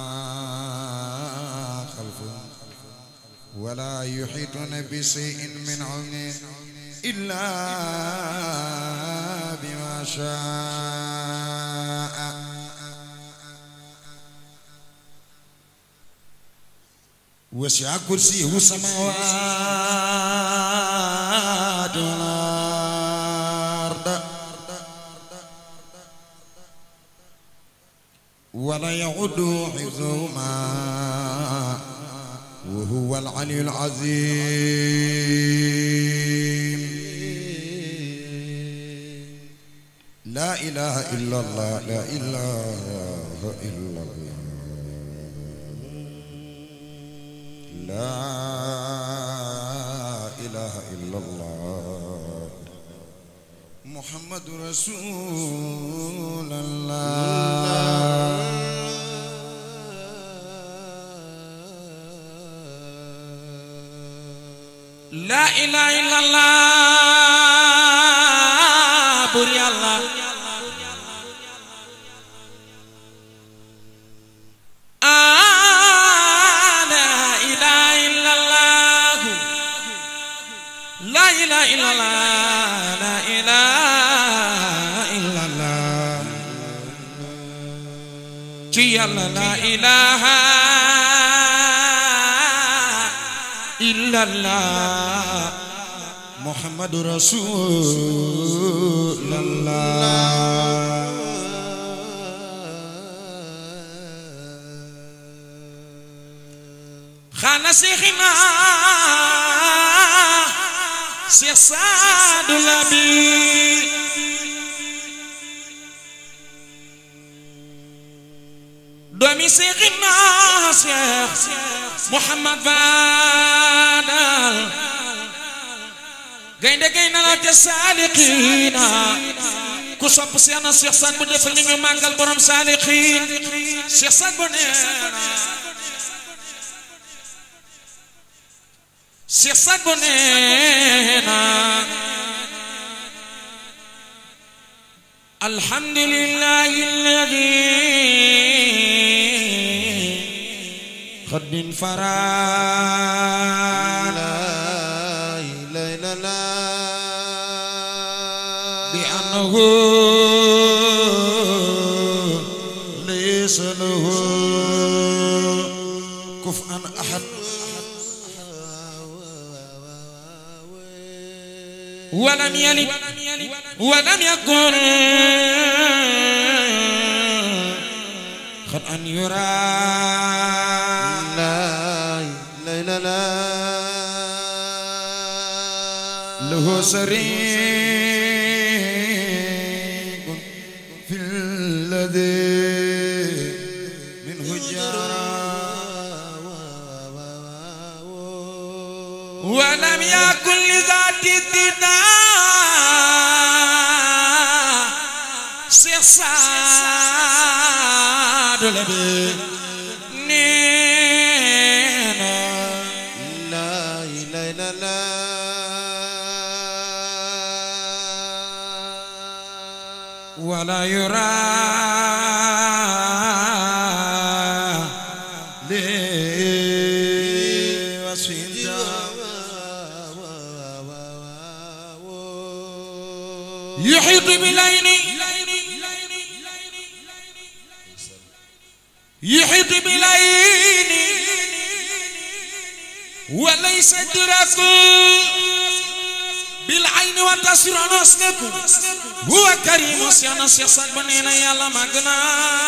خلفهم ولا يحيطون بشيء من علمه إلا بما شاء وسع كرسيه السماوات والأرض ولا يعود حفظهما وهو العلي العظيم لا إله إلا الله لا إله إلا الله لا إله إلا الله محمد رسول الله la ilaha illallah bur yàlla ah la ilaha illallah la ilaha illallah la ilaha illallah ci yàlla la ilaha illallah محمد رسول الله xaana seexina seex saadu labi doomi seexina seex muhammad baadal gaynde gaynde la te saalixiina ku sopp seex na seex saad bu defal ni ñu màggal borom saalixiin seex saad bu neena seex saad bu neena alhamdulillahi alladi خد فرانا بأنه ليس له كفءا أحد ولم يلد ولم يكن خد أن يرى لا لا لا له سريق في الذي منه جرى ولم يكن لذات الدداء سيصاد لبي نينا لا إله إلا الله ولا يرى يحيط بالعين يحيط بالعين وليس درك بالعين وتصير نسلك هو كريم سيانا سيسا بنينا يلا مغنا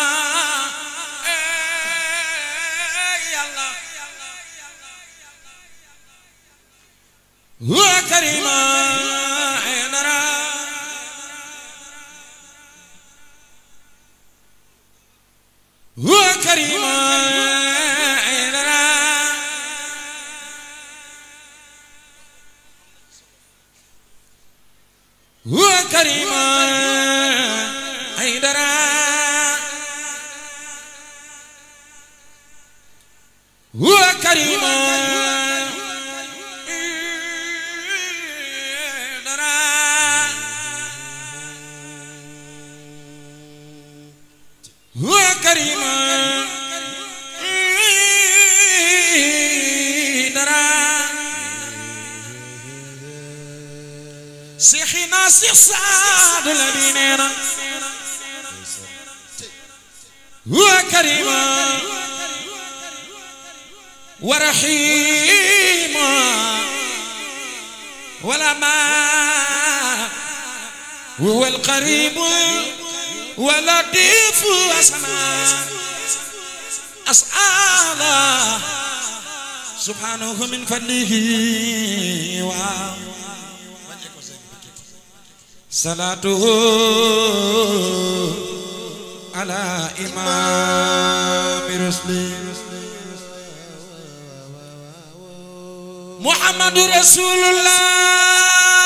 هو كريم عيننا هو كريم عيننا هو كريم عيننا هو كريم هو كريم درا سيخنا سيخ سعد لبيننا هو كريم ورحيم ولا ما هو القريب ولطيف أسماء أسأل سبحانه من فضله صلاته على إمام رسلي محمد رسول الله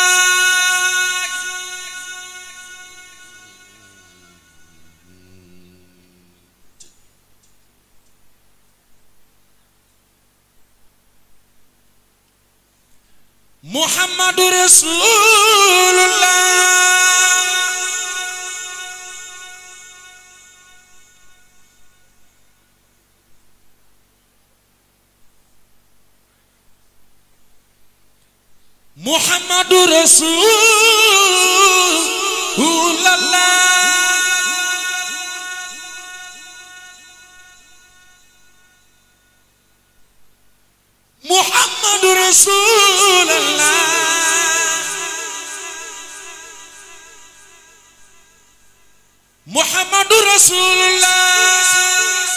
محمد رسول الله محمد رسول الله محمد رسول الله محمد رسول الله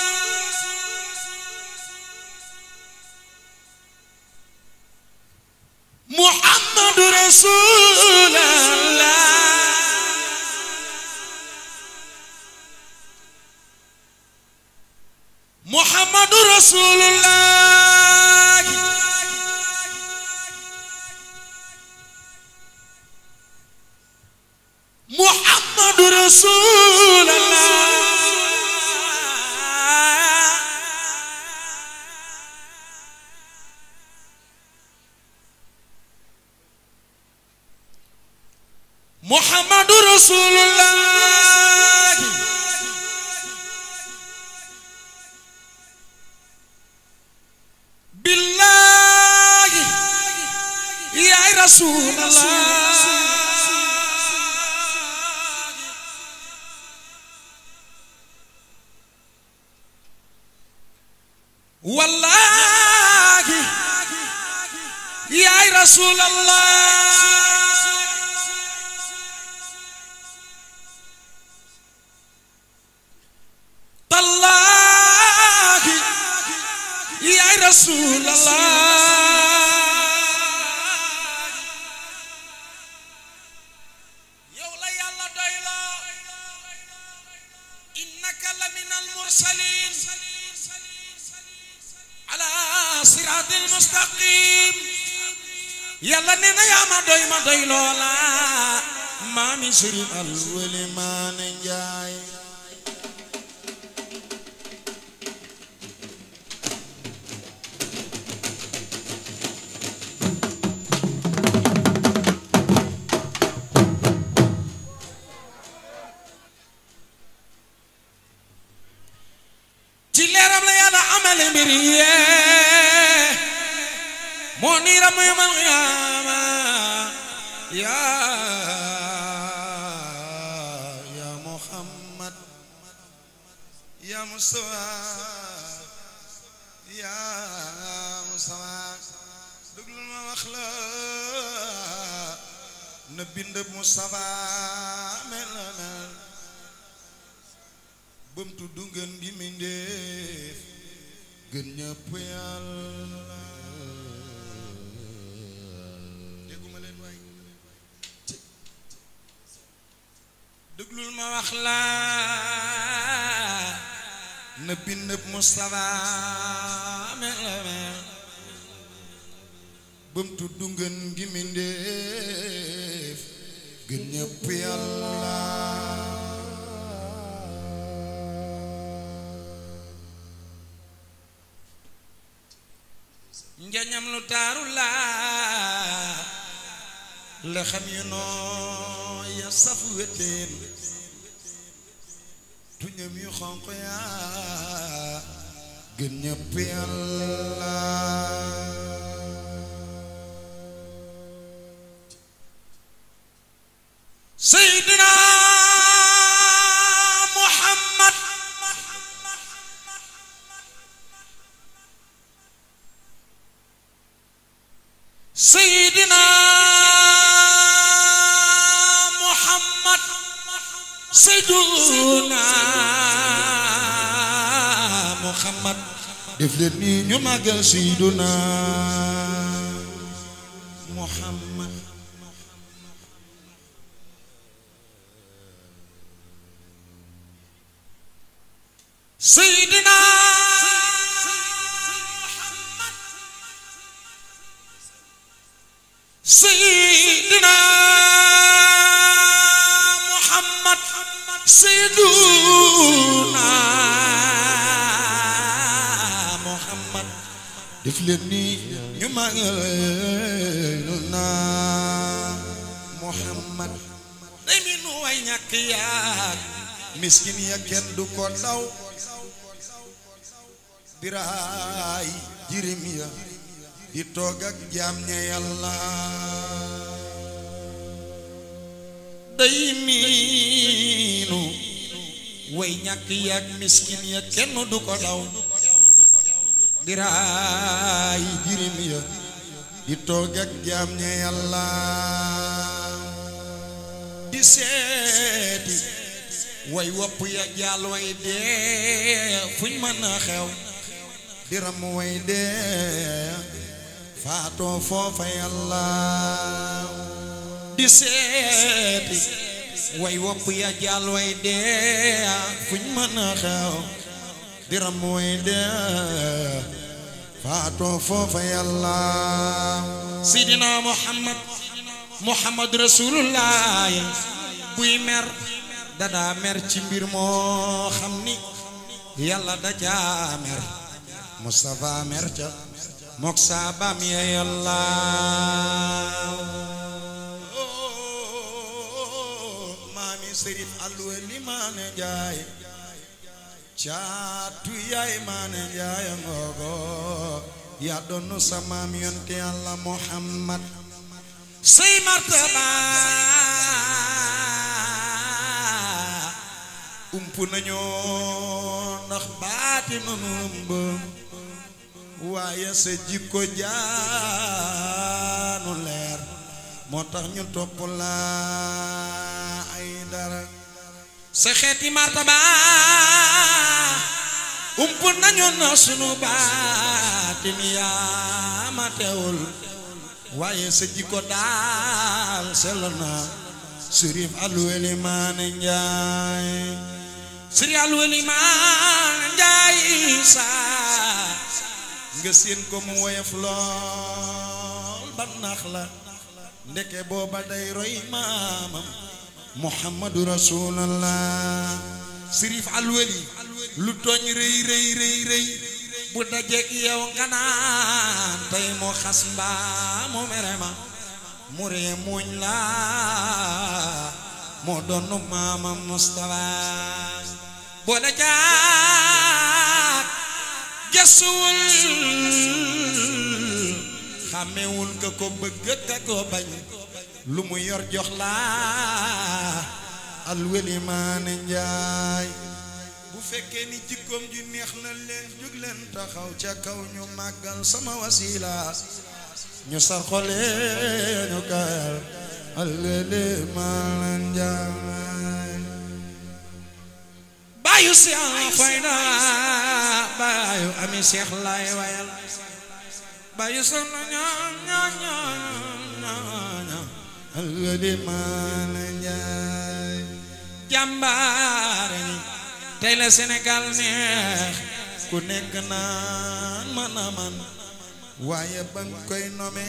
محمد رسول الله محمد رسول الله محمد رسول الله محمد رسول الله بالله يا رسول الله والله يا رسول الله تالله يا رسول الله siraatil mustaqim yàlla nee na yaa ma doy ma doy loola maami sëriñ alwali maane njaay ci leeram la yàlla amale mbir yee moo niiram yawmal qiyaama yaa yaa Muhammad yaa Mustafa yaa Mustafa déglul ma wax la na bind Mustafa mel na mel bam tudd ngeen gi mindéef gën ñëpp yàlla dégguma leen waay déglul ma wax la na bind Mustafa mel mel bam tudd ngeen gi mindéef gën ñëpp yàlla njañam lu taaru laa la xam yu noo ya saf wetteen tuñam yu xonq yaa gën ñëpp yàlla Seydina Muhammad Seydina Muhammad Seydina Muhammad def leen ni ñu màggal Seydina Muhammad Seydina Seydina Muhammad Seydina Muhammad def leen ni ñu màggal na Muhammad day mi nu way ñàkk yaag miskin ya kenn du ko daw biraay jirim ya di toog ak jaam ña yàlla day miinu way ñàkk yaag miskin ya kenn du ko daw biraay jirim ya di toog ak jaam ña yàlla di seeti way wopp ya jaal way dee fuñ mën a xew diram way dee faatoo foofa yàlla di seeti way wopp ya jaal way dee fuñ mën a xew diram way dee faatoo foofa yàlla sidina muhammad muhammad rasulullah buy mer dadaa mer ci mbir moo xam ni yàlla dajaa mer Mustafa mer ca mok saabam ya yàlla maami sërif alweli maane njaay caatu yaay maane njaay ngoogo yaa doonu sa maam yonte yàlla Muhammad say martaba ump nañoo ndax baati nanu ëmb waaye sa jikko jaanu leer moo tax ñu topp la ay dara sa xeeti martaba ump nañu na sunu baatin yaa ma teewul waaye sa jikko daal sell na sërif alweli maane njaay sëriñ alweli maane njaay sa nga séen ko mu woyof lool ba nax la ndeke booba day roy maamam muhammadu rasulallah sirif alwali lu tooñ rëy rëy rëy rëy bu dajeek yow nga naan tey mu xas mbaa mu mere ma mu ree muñ la moo doon maamam Mustafa boole jaak gëstuwul xàmmewul ka ko bëgg ka ko bañ lu mu yor jox la alweli maane njaay bu fekkee ni jikkoom ji neex na leen jóg leen taxaw ca kaw ñu màggal sama wasila ñu sar xole ñu kayal alweli maane njaay baayu Seex Fayda baayu ami Seex lay wayal baayu soxna ñaan ñaan ñaan alweli maane njaay jàmbaare ni tey la Sénégal neex ku nekk naan man a man waaye ba nga koy nomee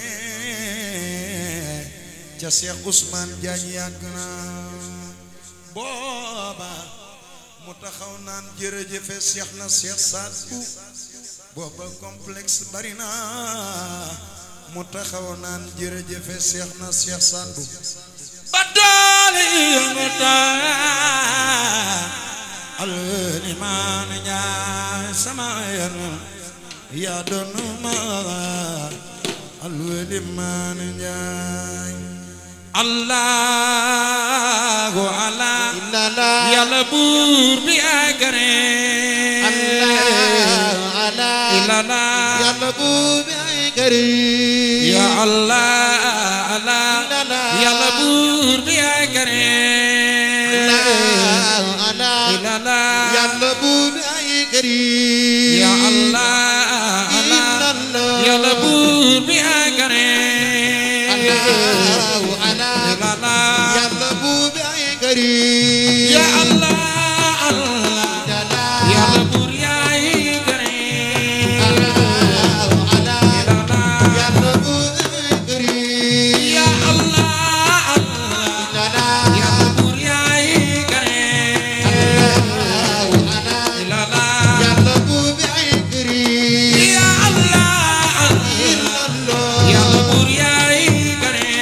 ca Cheikh Ousmane Diagne yàgg na booba mu taxaw naan jërëjëfe Cheikh na Cheikh Sadou booba complexe bari na mu taxaw naan jërëjëfe Cheikh na Cheikh Sadou ba doole yëngu taa alweli maan ñaay sama yar yaa doon ma alweli maan ñaay allahu ala yàlla buur bi agare ilala yàlla buur bi ay këriñ ya allah ala yàlla buur bi agare ilala yàlla buur bi ay këriñ ya allah ala yàlla buur bi agare ilala yàlla buur bi ay këriñ ya allah allah yàlla buur yaay gare yàlla buur bi ay këriñ ya allah allah yàlla buur yaay gare ilala yàlla buur bi ay këriñ ya allah allah yàlla buur yaay gare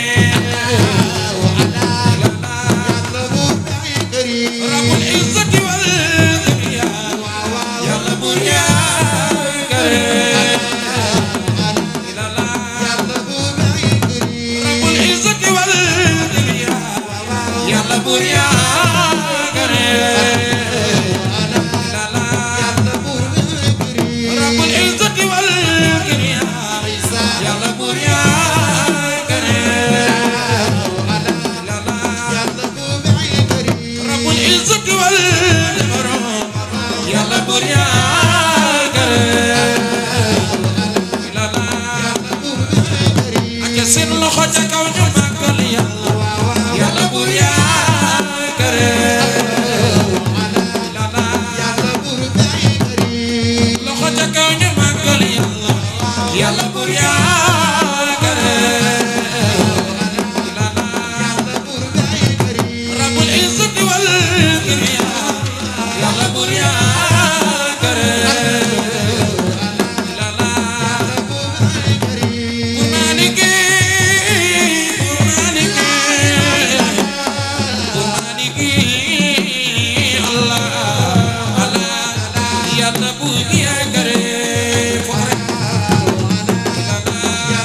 yàlla buur bi ay këriñ rabbul izzati wal kibriya yàlla buur yaay gare ilala yàlla buur bi ay këriñ rabbul izzati wal kibriya yàlla buur yaay gare ilala yàlla buur bi ay këriñ rabbul izzati wal kibriya yàlla buur yaay gare ilala yàlla buur bi ay këriñ rabbul izzati wal kibriya yàlla buur yaay gare ilala ak seen loxo ca kaw ñu màggal yàlla yàlla buur yaay gare ilala yàlla buur bi ay këriñ loxo ca kaw ñu màggal yàlla yàlla buur yaay gare ilala yàlla buur bi ay këriñ rabbul izzati wal kibriya yàlla buur yaay gare ilala Kurmanike, kurmanike, kurmanike, Allah, Allah, Yàlla bu di agare fokk rek.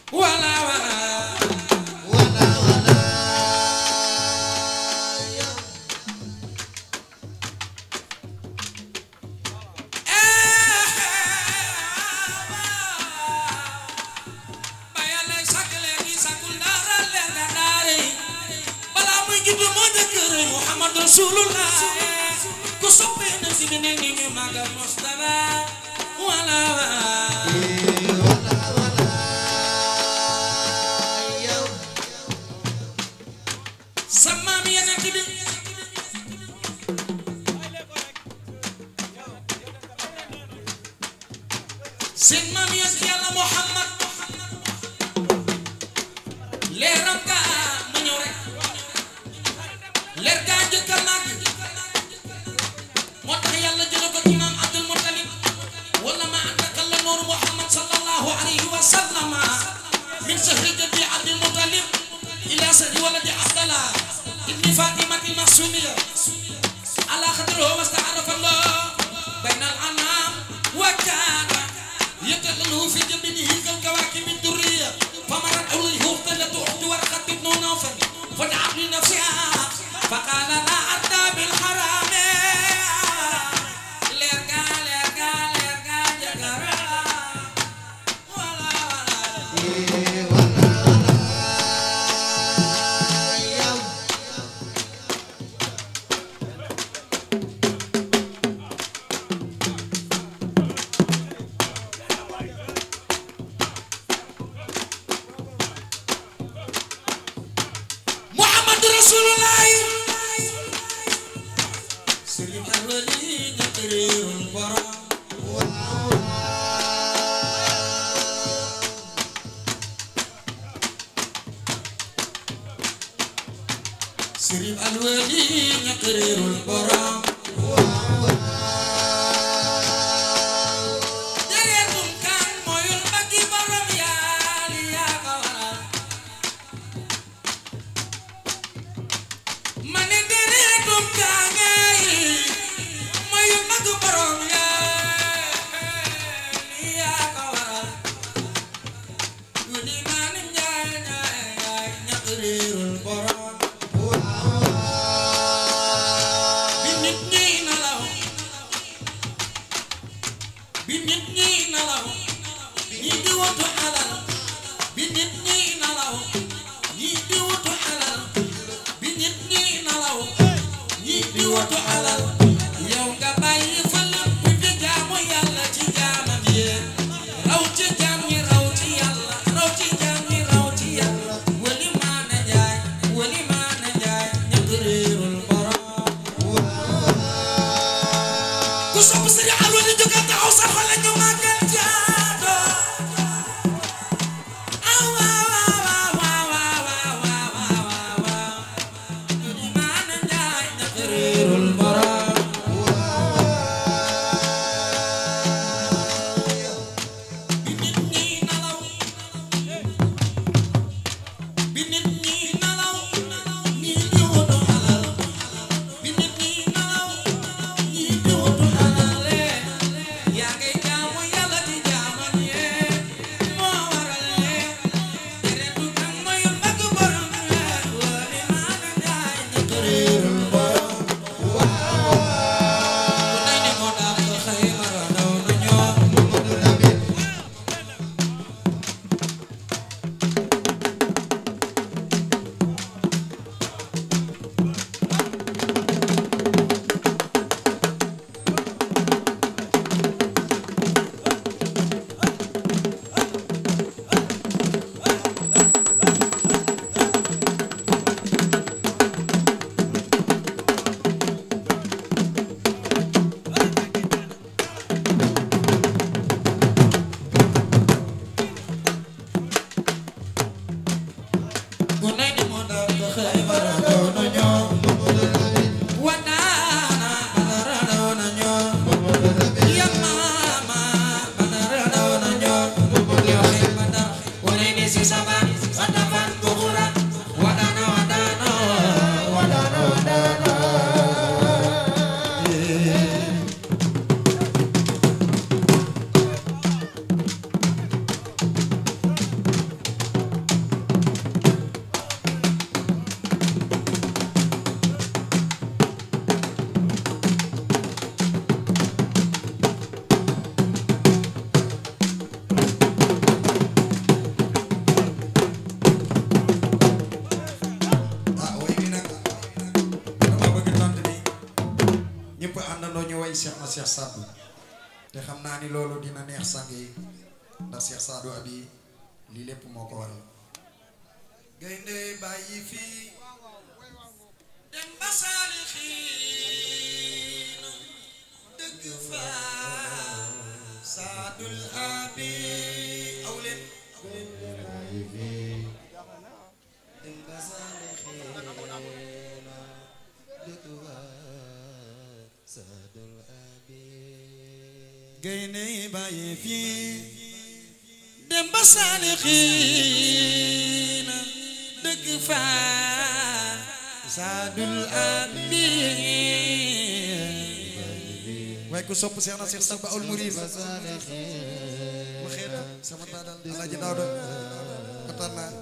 wala wala ba yàlla sàkk leer gi sàkkul dara leer ga daare balaa muy judd moo njëkk rëy Muhammad Rasulullah ku soppee na si bi ne ni ñu màggal Mustafa wala wala sa maam yeneen bi seen maam yonent yàlla Muhammad leeram ka ma ñëw rek leer gaa njëkk a màgg moo tax yàlla jële ko ci maam Abdul Muttalib wala ma àndaka la nooru Muhammad sallallahu alayhi wa sallama min sahri jaddi Abdul Muttalib ila sahri waladi Abdallah ibni Fatimati Mahsumiya ala xadrihi wasta'arafa Allah bayna al-anam wa kana يتغلو في جبينه كالكواكب الدرية فمرت أوليه اختلت أخت ورقة بن نوفل فدعت لنفسها فقال لا أتى بالحرام لرقا لرقا لرقا جكرا ولا Muhammad Rasulullah Sëriñ Alwali ñett réerul borom Sëriñ Alwali ñett réerul borom Jareetum kan mooyul mbaggi borom yaali yaa ko waral ma ne dereetum kaangay mayu mag borom yaa yaa ko waral guddi maanim njaay njaay njaay ñaq réerul borom bi nit ñi nalaw bi nit ñi nalaw ñi di wutu alal bi nit ñi nalaw ñi di wutu alal bi nit ñi nalaw ñi di wutu alal yow nga bàyyi fa lépp di jaamu yàlla ci jaamam yi raw ci jaam ñi raw ci yàlla raw ci jaam ñi raw ci yàlla wali maana jaay wali maana jaay ñëpp réerul borom ku sopp sëriñ Alwali jógal taxaw sa xol la ñu màggal jaado ah waaw waaw waaw waaw waaw waaw waaw waaw wali maana jaay ñëpp réerul borom bi nit ñi nalaw bi nit ñi nalaw ñi di wutu alal bi nit ñi nalaw ñi di wutu alal yaa ngay jaamu yàlla di jaaman yee moo waral lee deretu kan mooy mag borom lee wali maana jaay ñëpp réerul borom ku nay ni moo dàq Xaybara daw na ñoom ku nay ni moo dàq Xaybara daw na ñoom wadaana badara daw na ñoom yamama badara daw na ñoom yoxe badar ku nay ni si saban sadafan buxura wadaana wadaana wadaana wadaana Cheikh Sadou te xam naa ni loolu dina neex sang yi ndax Cheikh Sadou abi lii lépp moo ko waral gaynde bàyyi fii dem ba saalixiin dëgg fa Sadul abi aw leen dem ba saalixiin dëgg fa Sadul abi gaynde bàyyi fii dem ba saalixiin dëgg fa Sadul abi waaye ku sopp Seex na Seex Saba ul Murid ma xeetu sama taadal Alaaji Daawda kontaan naa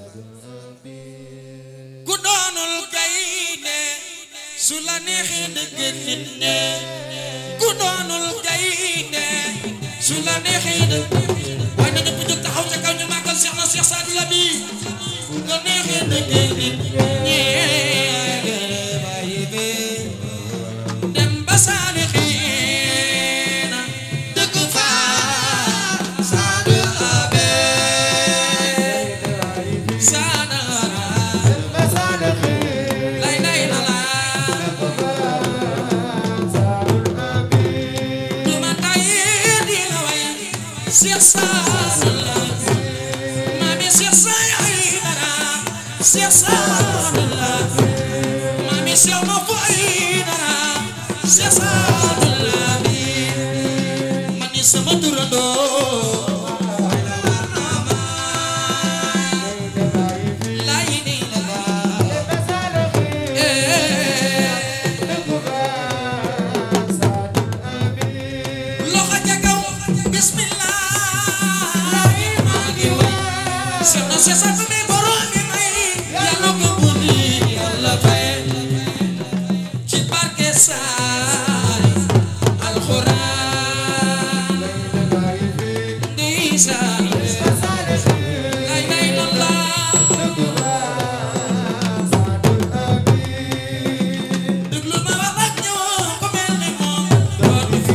ku doonul gaynde su la neexee dëgg nit ne ku doonul gaynde su la neexee dëgg waaye na ñëpp jóg taxaw ca kaw ñu màggal Seex na Seex Saadu la bi ku la neexee dëgg nit dem ba saalixiina dëgg fa Saadu Abe Saada lay lay la la du ma tayee di la way Seex Saadu la maami Seex Saay dara Seex Saadu la maami Seex ma fay dara Seex Saadu la bi man ni sama turandoo lay ni la la loxo ca kaw bismillah maa ngi way seet na seet sa mi borom mi may yàlla ko buddi yàlla fay ci barke saay alxuraan ndeysaan lay lay la déglu ma wax ak ñoom ku mel ni moom dootu fi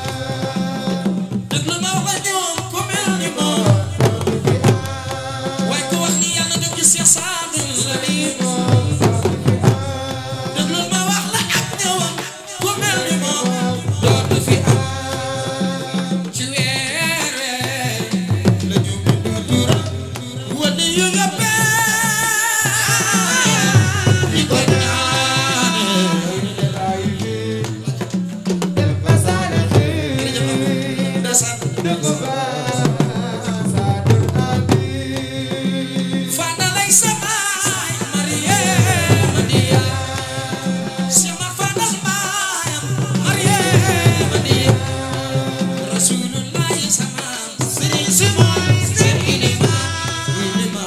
déglu ma wax ak ñoom ku mel ni moom waaye ku wax ni yàlla jóg ci Seex Saadu la bi déglu ma wax la ak ñoom ku mel ni moom dootu fi am ci weer weer la ñu bindu tur wane yu nga di ko ñaanal Fana lay samaay Mariama Diya Sima fana baayam Mariama Diya Rasulullahi samaam Sëriñ Sima Sëriñ Ima Ima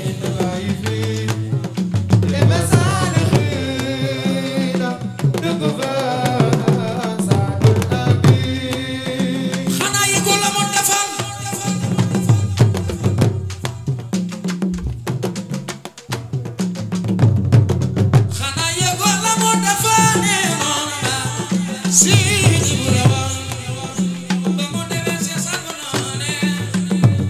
xanaa yëgul la mu defal xanaa yëgul la mu defal ne moom la si bu la wax ba mu demee si sagu noone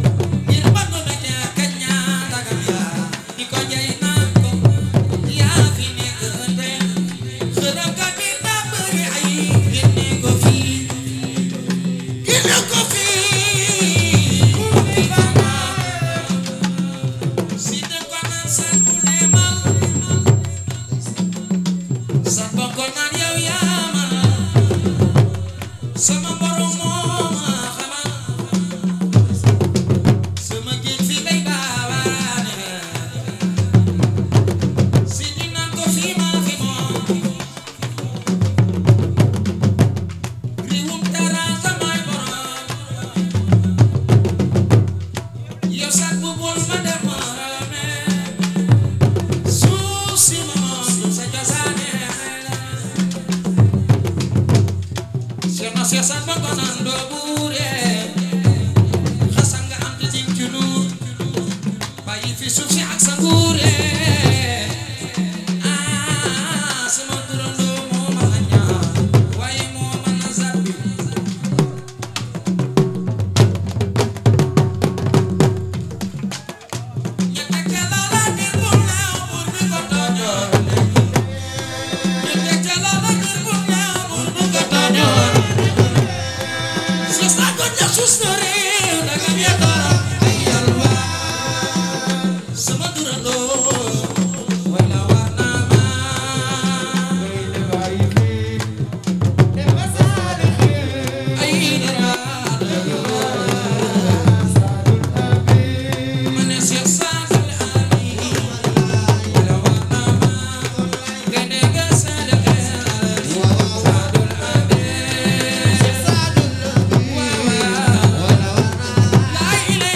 Thank you.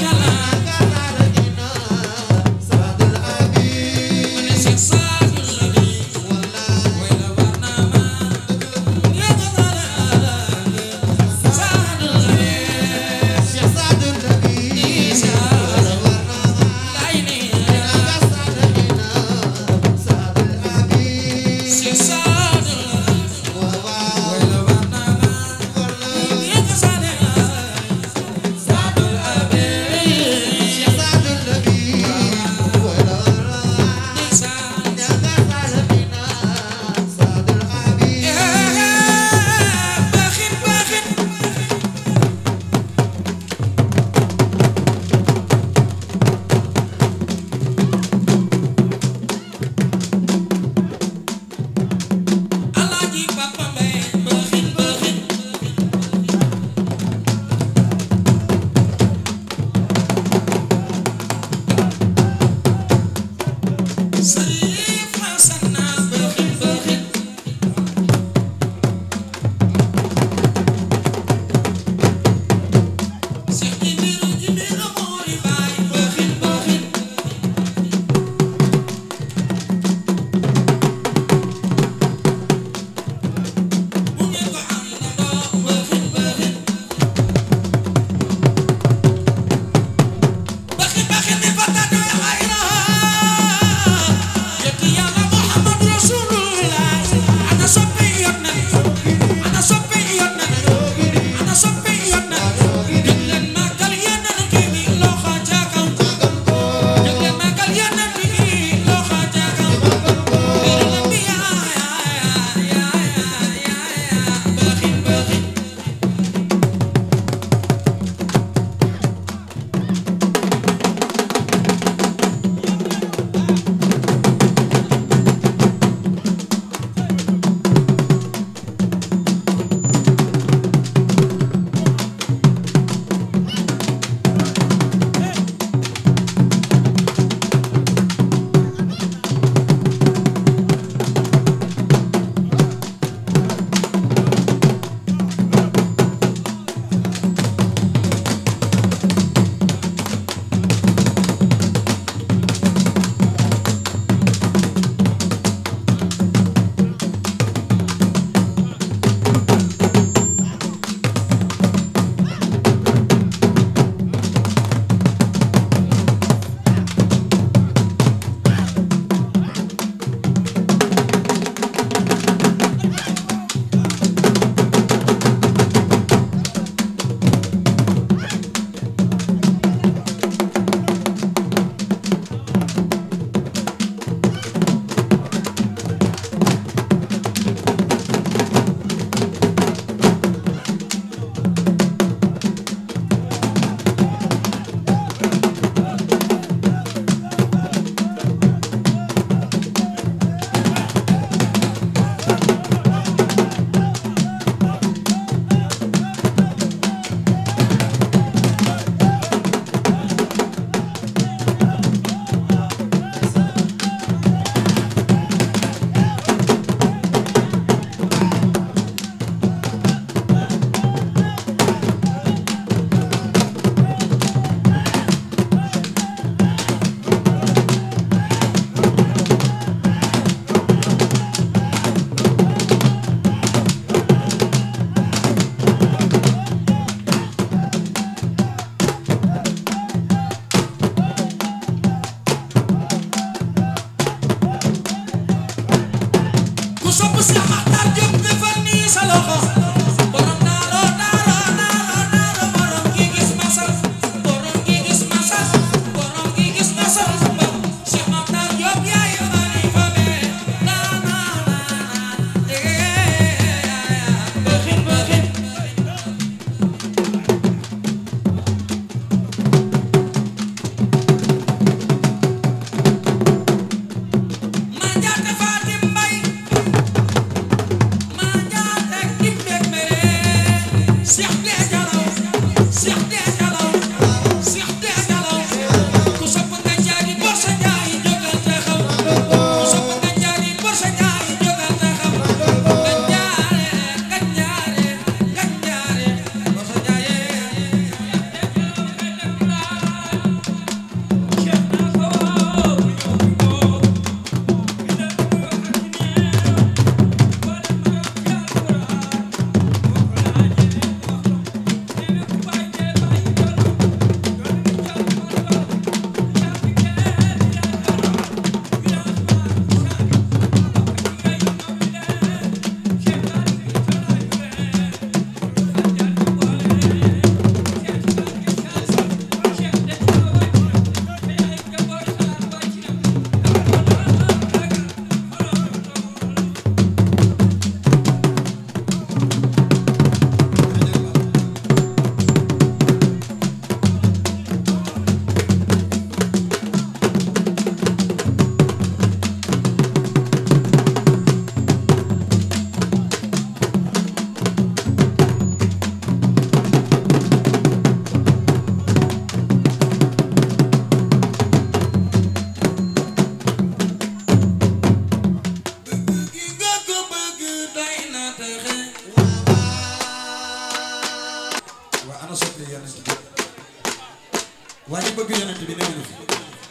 bëgg yonent bi néew na fi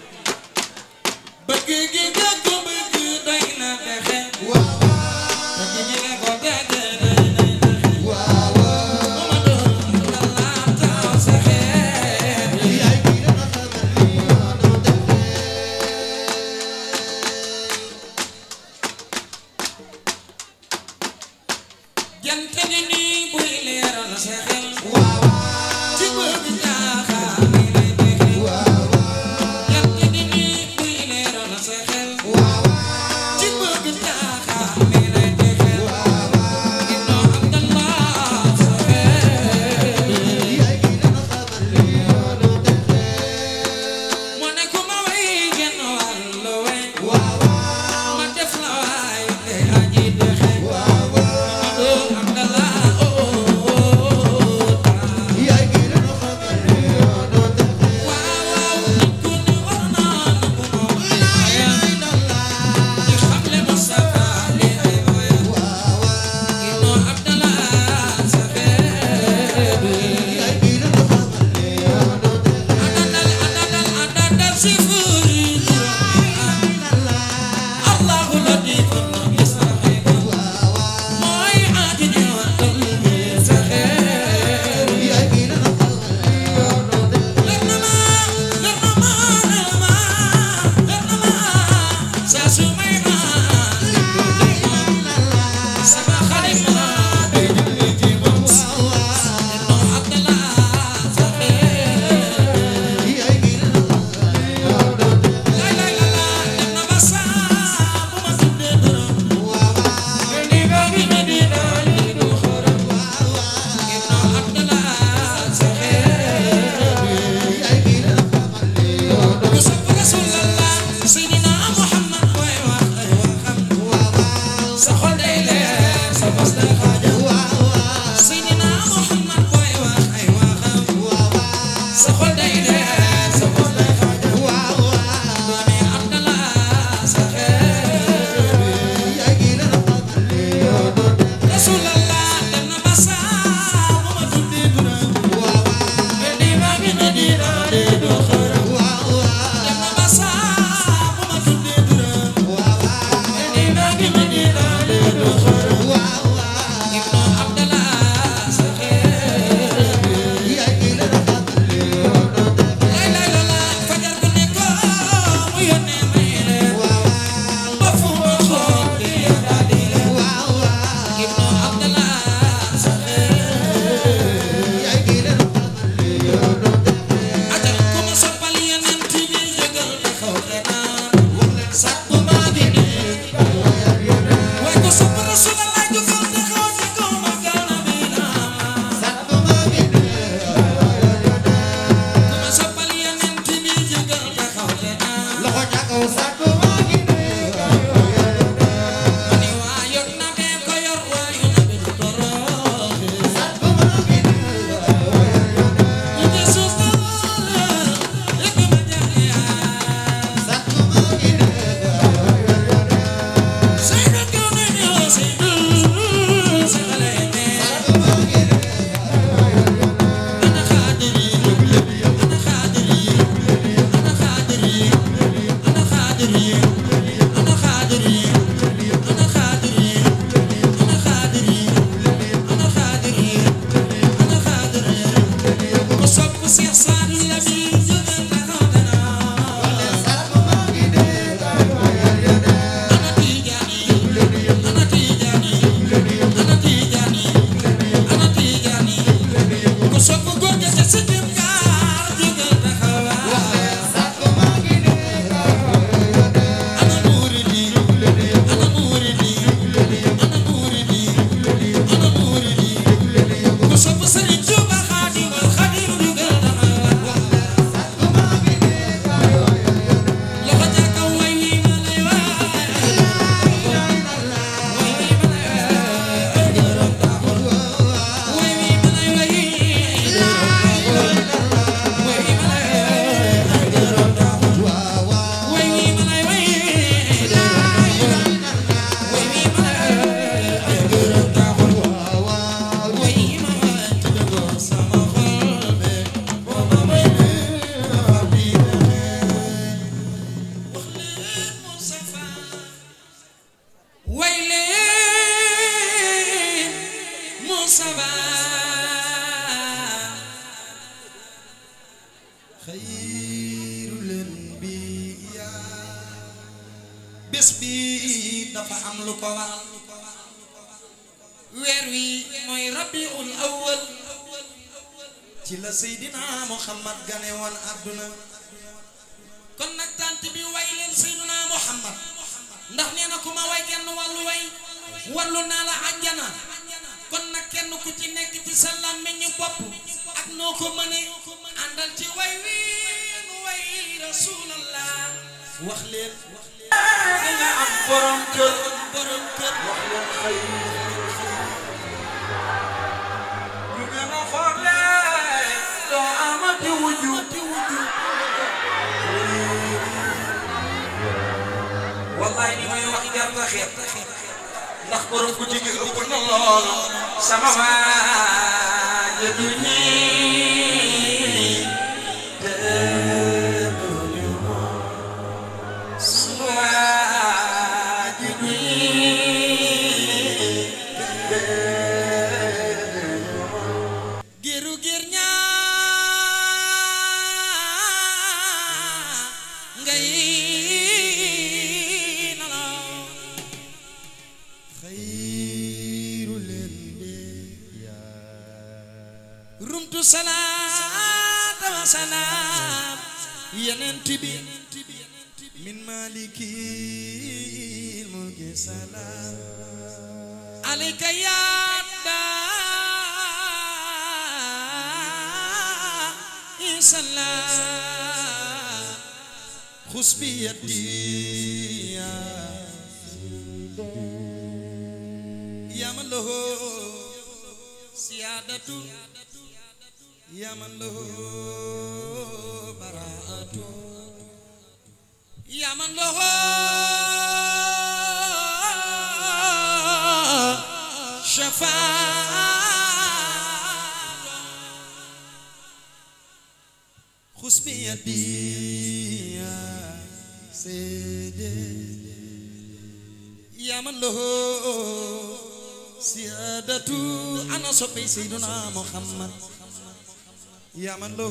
bëgg gi nga ko bëgg doy na texe bëgg gi nga ko bëgg doy na texe Mamadu la taw sa xeet jant gi nii buy leeral sa xel ci bëgg jaaxaar ni lay texe jant gi nii buy leeral sa xel xayru leen bi bés bi dafa am lu ko waral weer wi mooy rabiul awwal ci la seydina muhammad gane woon àdduna kon nag tant bi way leen seydina muhammad ndax nee na ku ma way genn wàllu way wallu naa la àjjana kon nag kenn ku ci nekk ci sa làmmiñu bopp ak noo ko mëne àndal ci way wi nu way rasulallah wax leen nga am borom kër borom kër wax leen xëy ñu gën a xoole doo amati wujju wallaay ni may wax jar nga xeeb ndax borom ku jigi ëpp na lool sama waa jëdu ñii dëgguñu sama waa jëdu ñii giru gir ñaa ngay nalaw xayru leen rumtu salaata wa salaam yeneen tibi min maliki mulki salaam alayka yaada insalaam xus bi yaddi يا من له سيادة يا من له براءة يا من له شفاعة خذ بيدي يا سيدي يا من له سيادة أنا صبي سيدنا محمد يا من له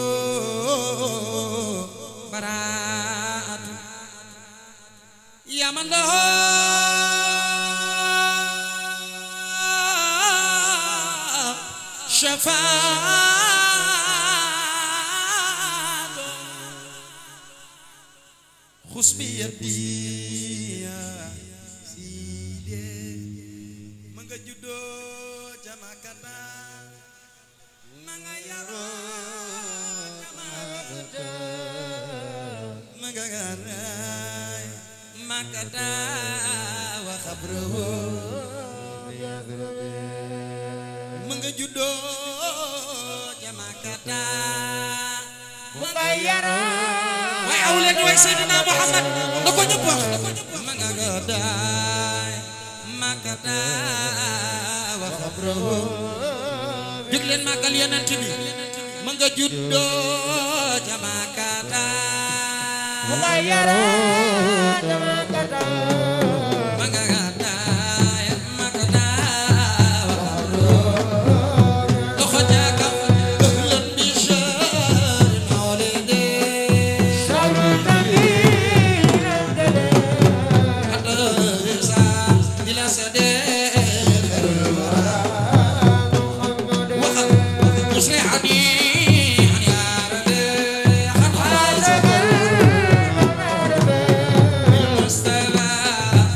براءة يا من له شفاعة خذ بيدي يا ma nga juddoo ca Makata ma nga yaroo ca Makata ma nga garaay Makata wa xabroo ma nga juddoo ca Makata ma nga yaroo waaye aw leen way Seydina Muhammad na ko ñëpp wax ma nga garaay makata wa xabrahu jóg leen màggal yonent bi ma nga juddoo ca makata ma nga yaroo ca makata ma nga gàddaay makata wa xabrahu loxo jaaka ahlan bi shahr mawlidi إلى صديق وخل يصلحني يا ربي خل المصطفى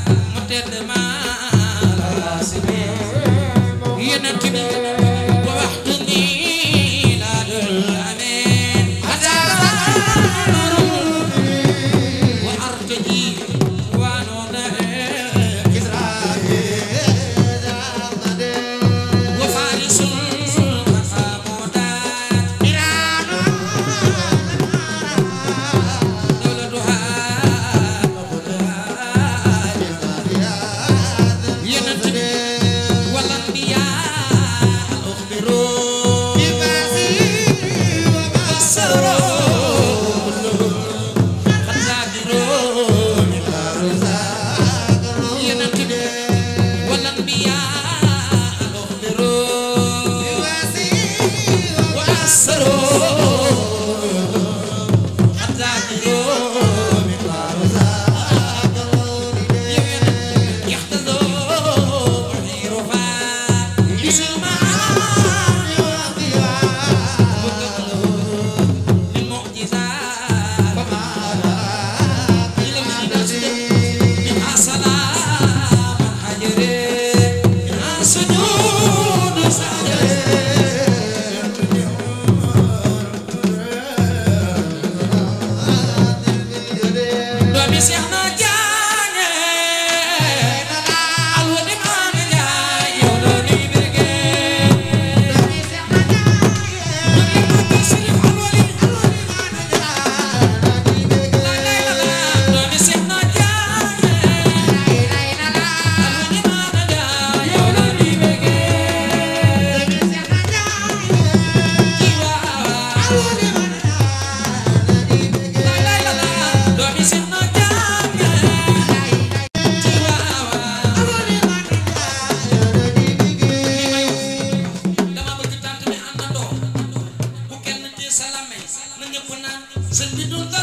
sëñ bi dunda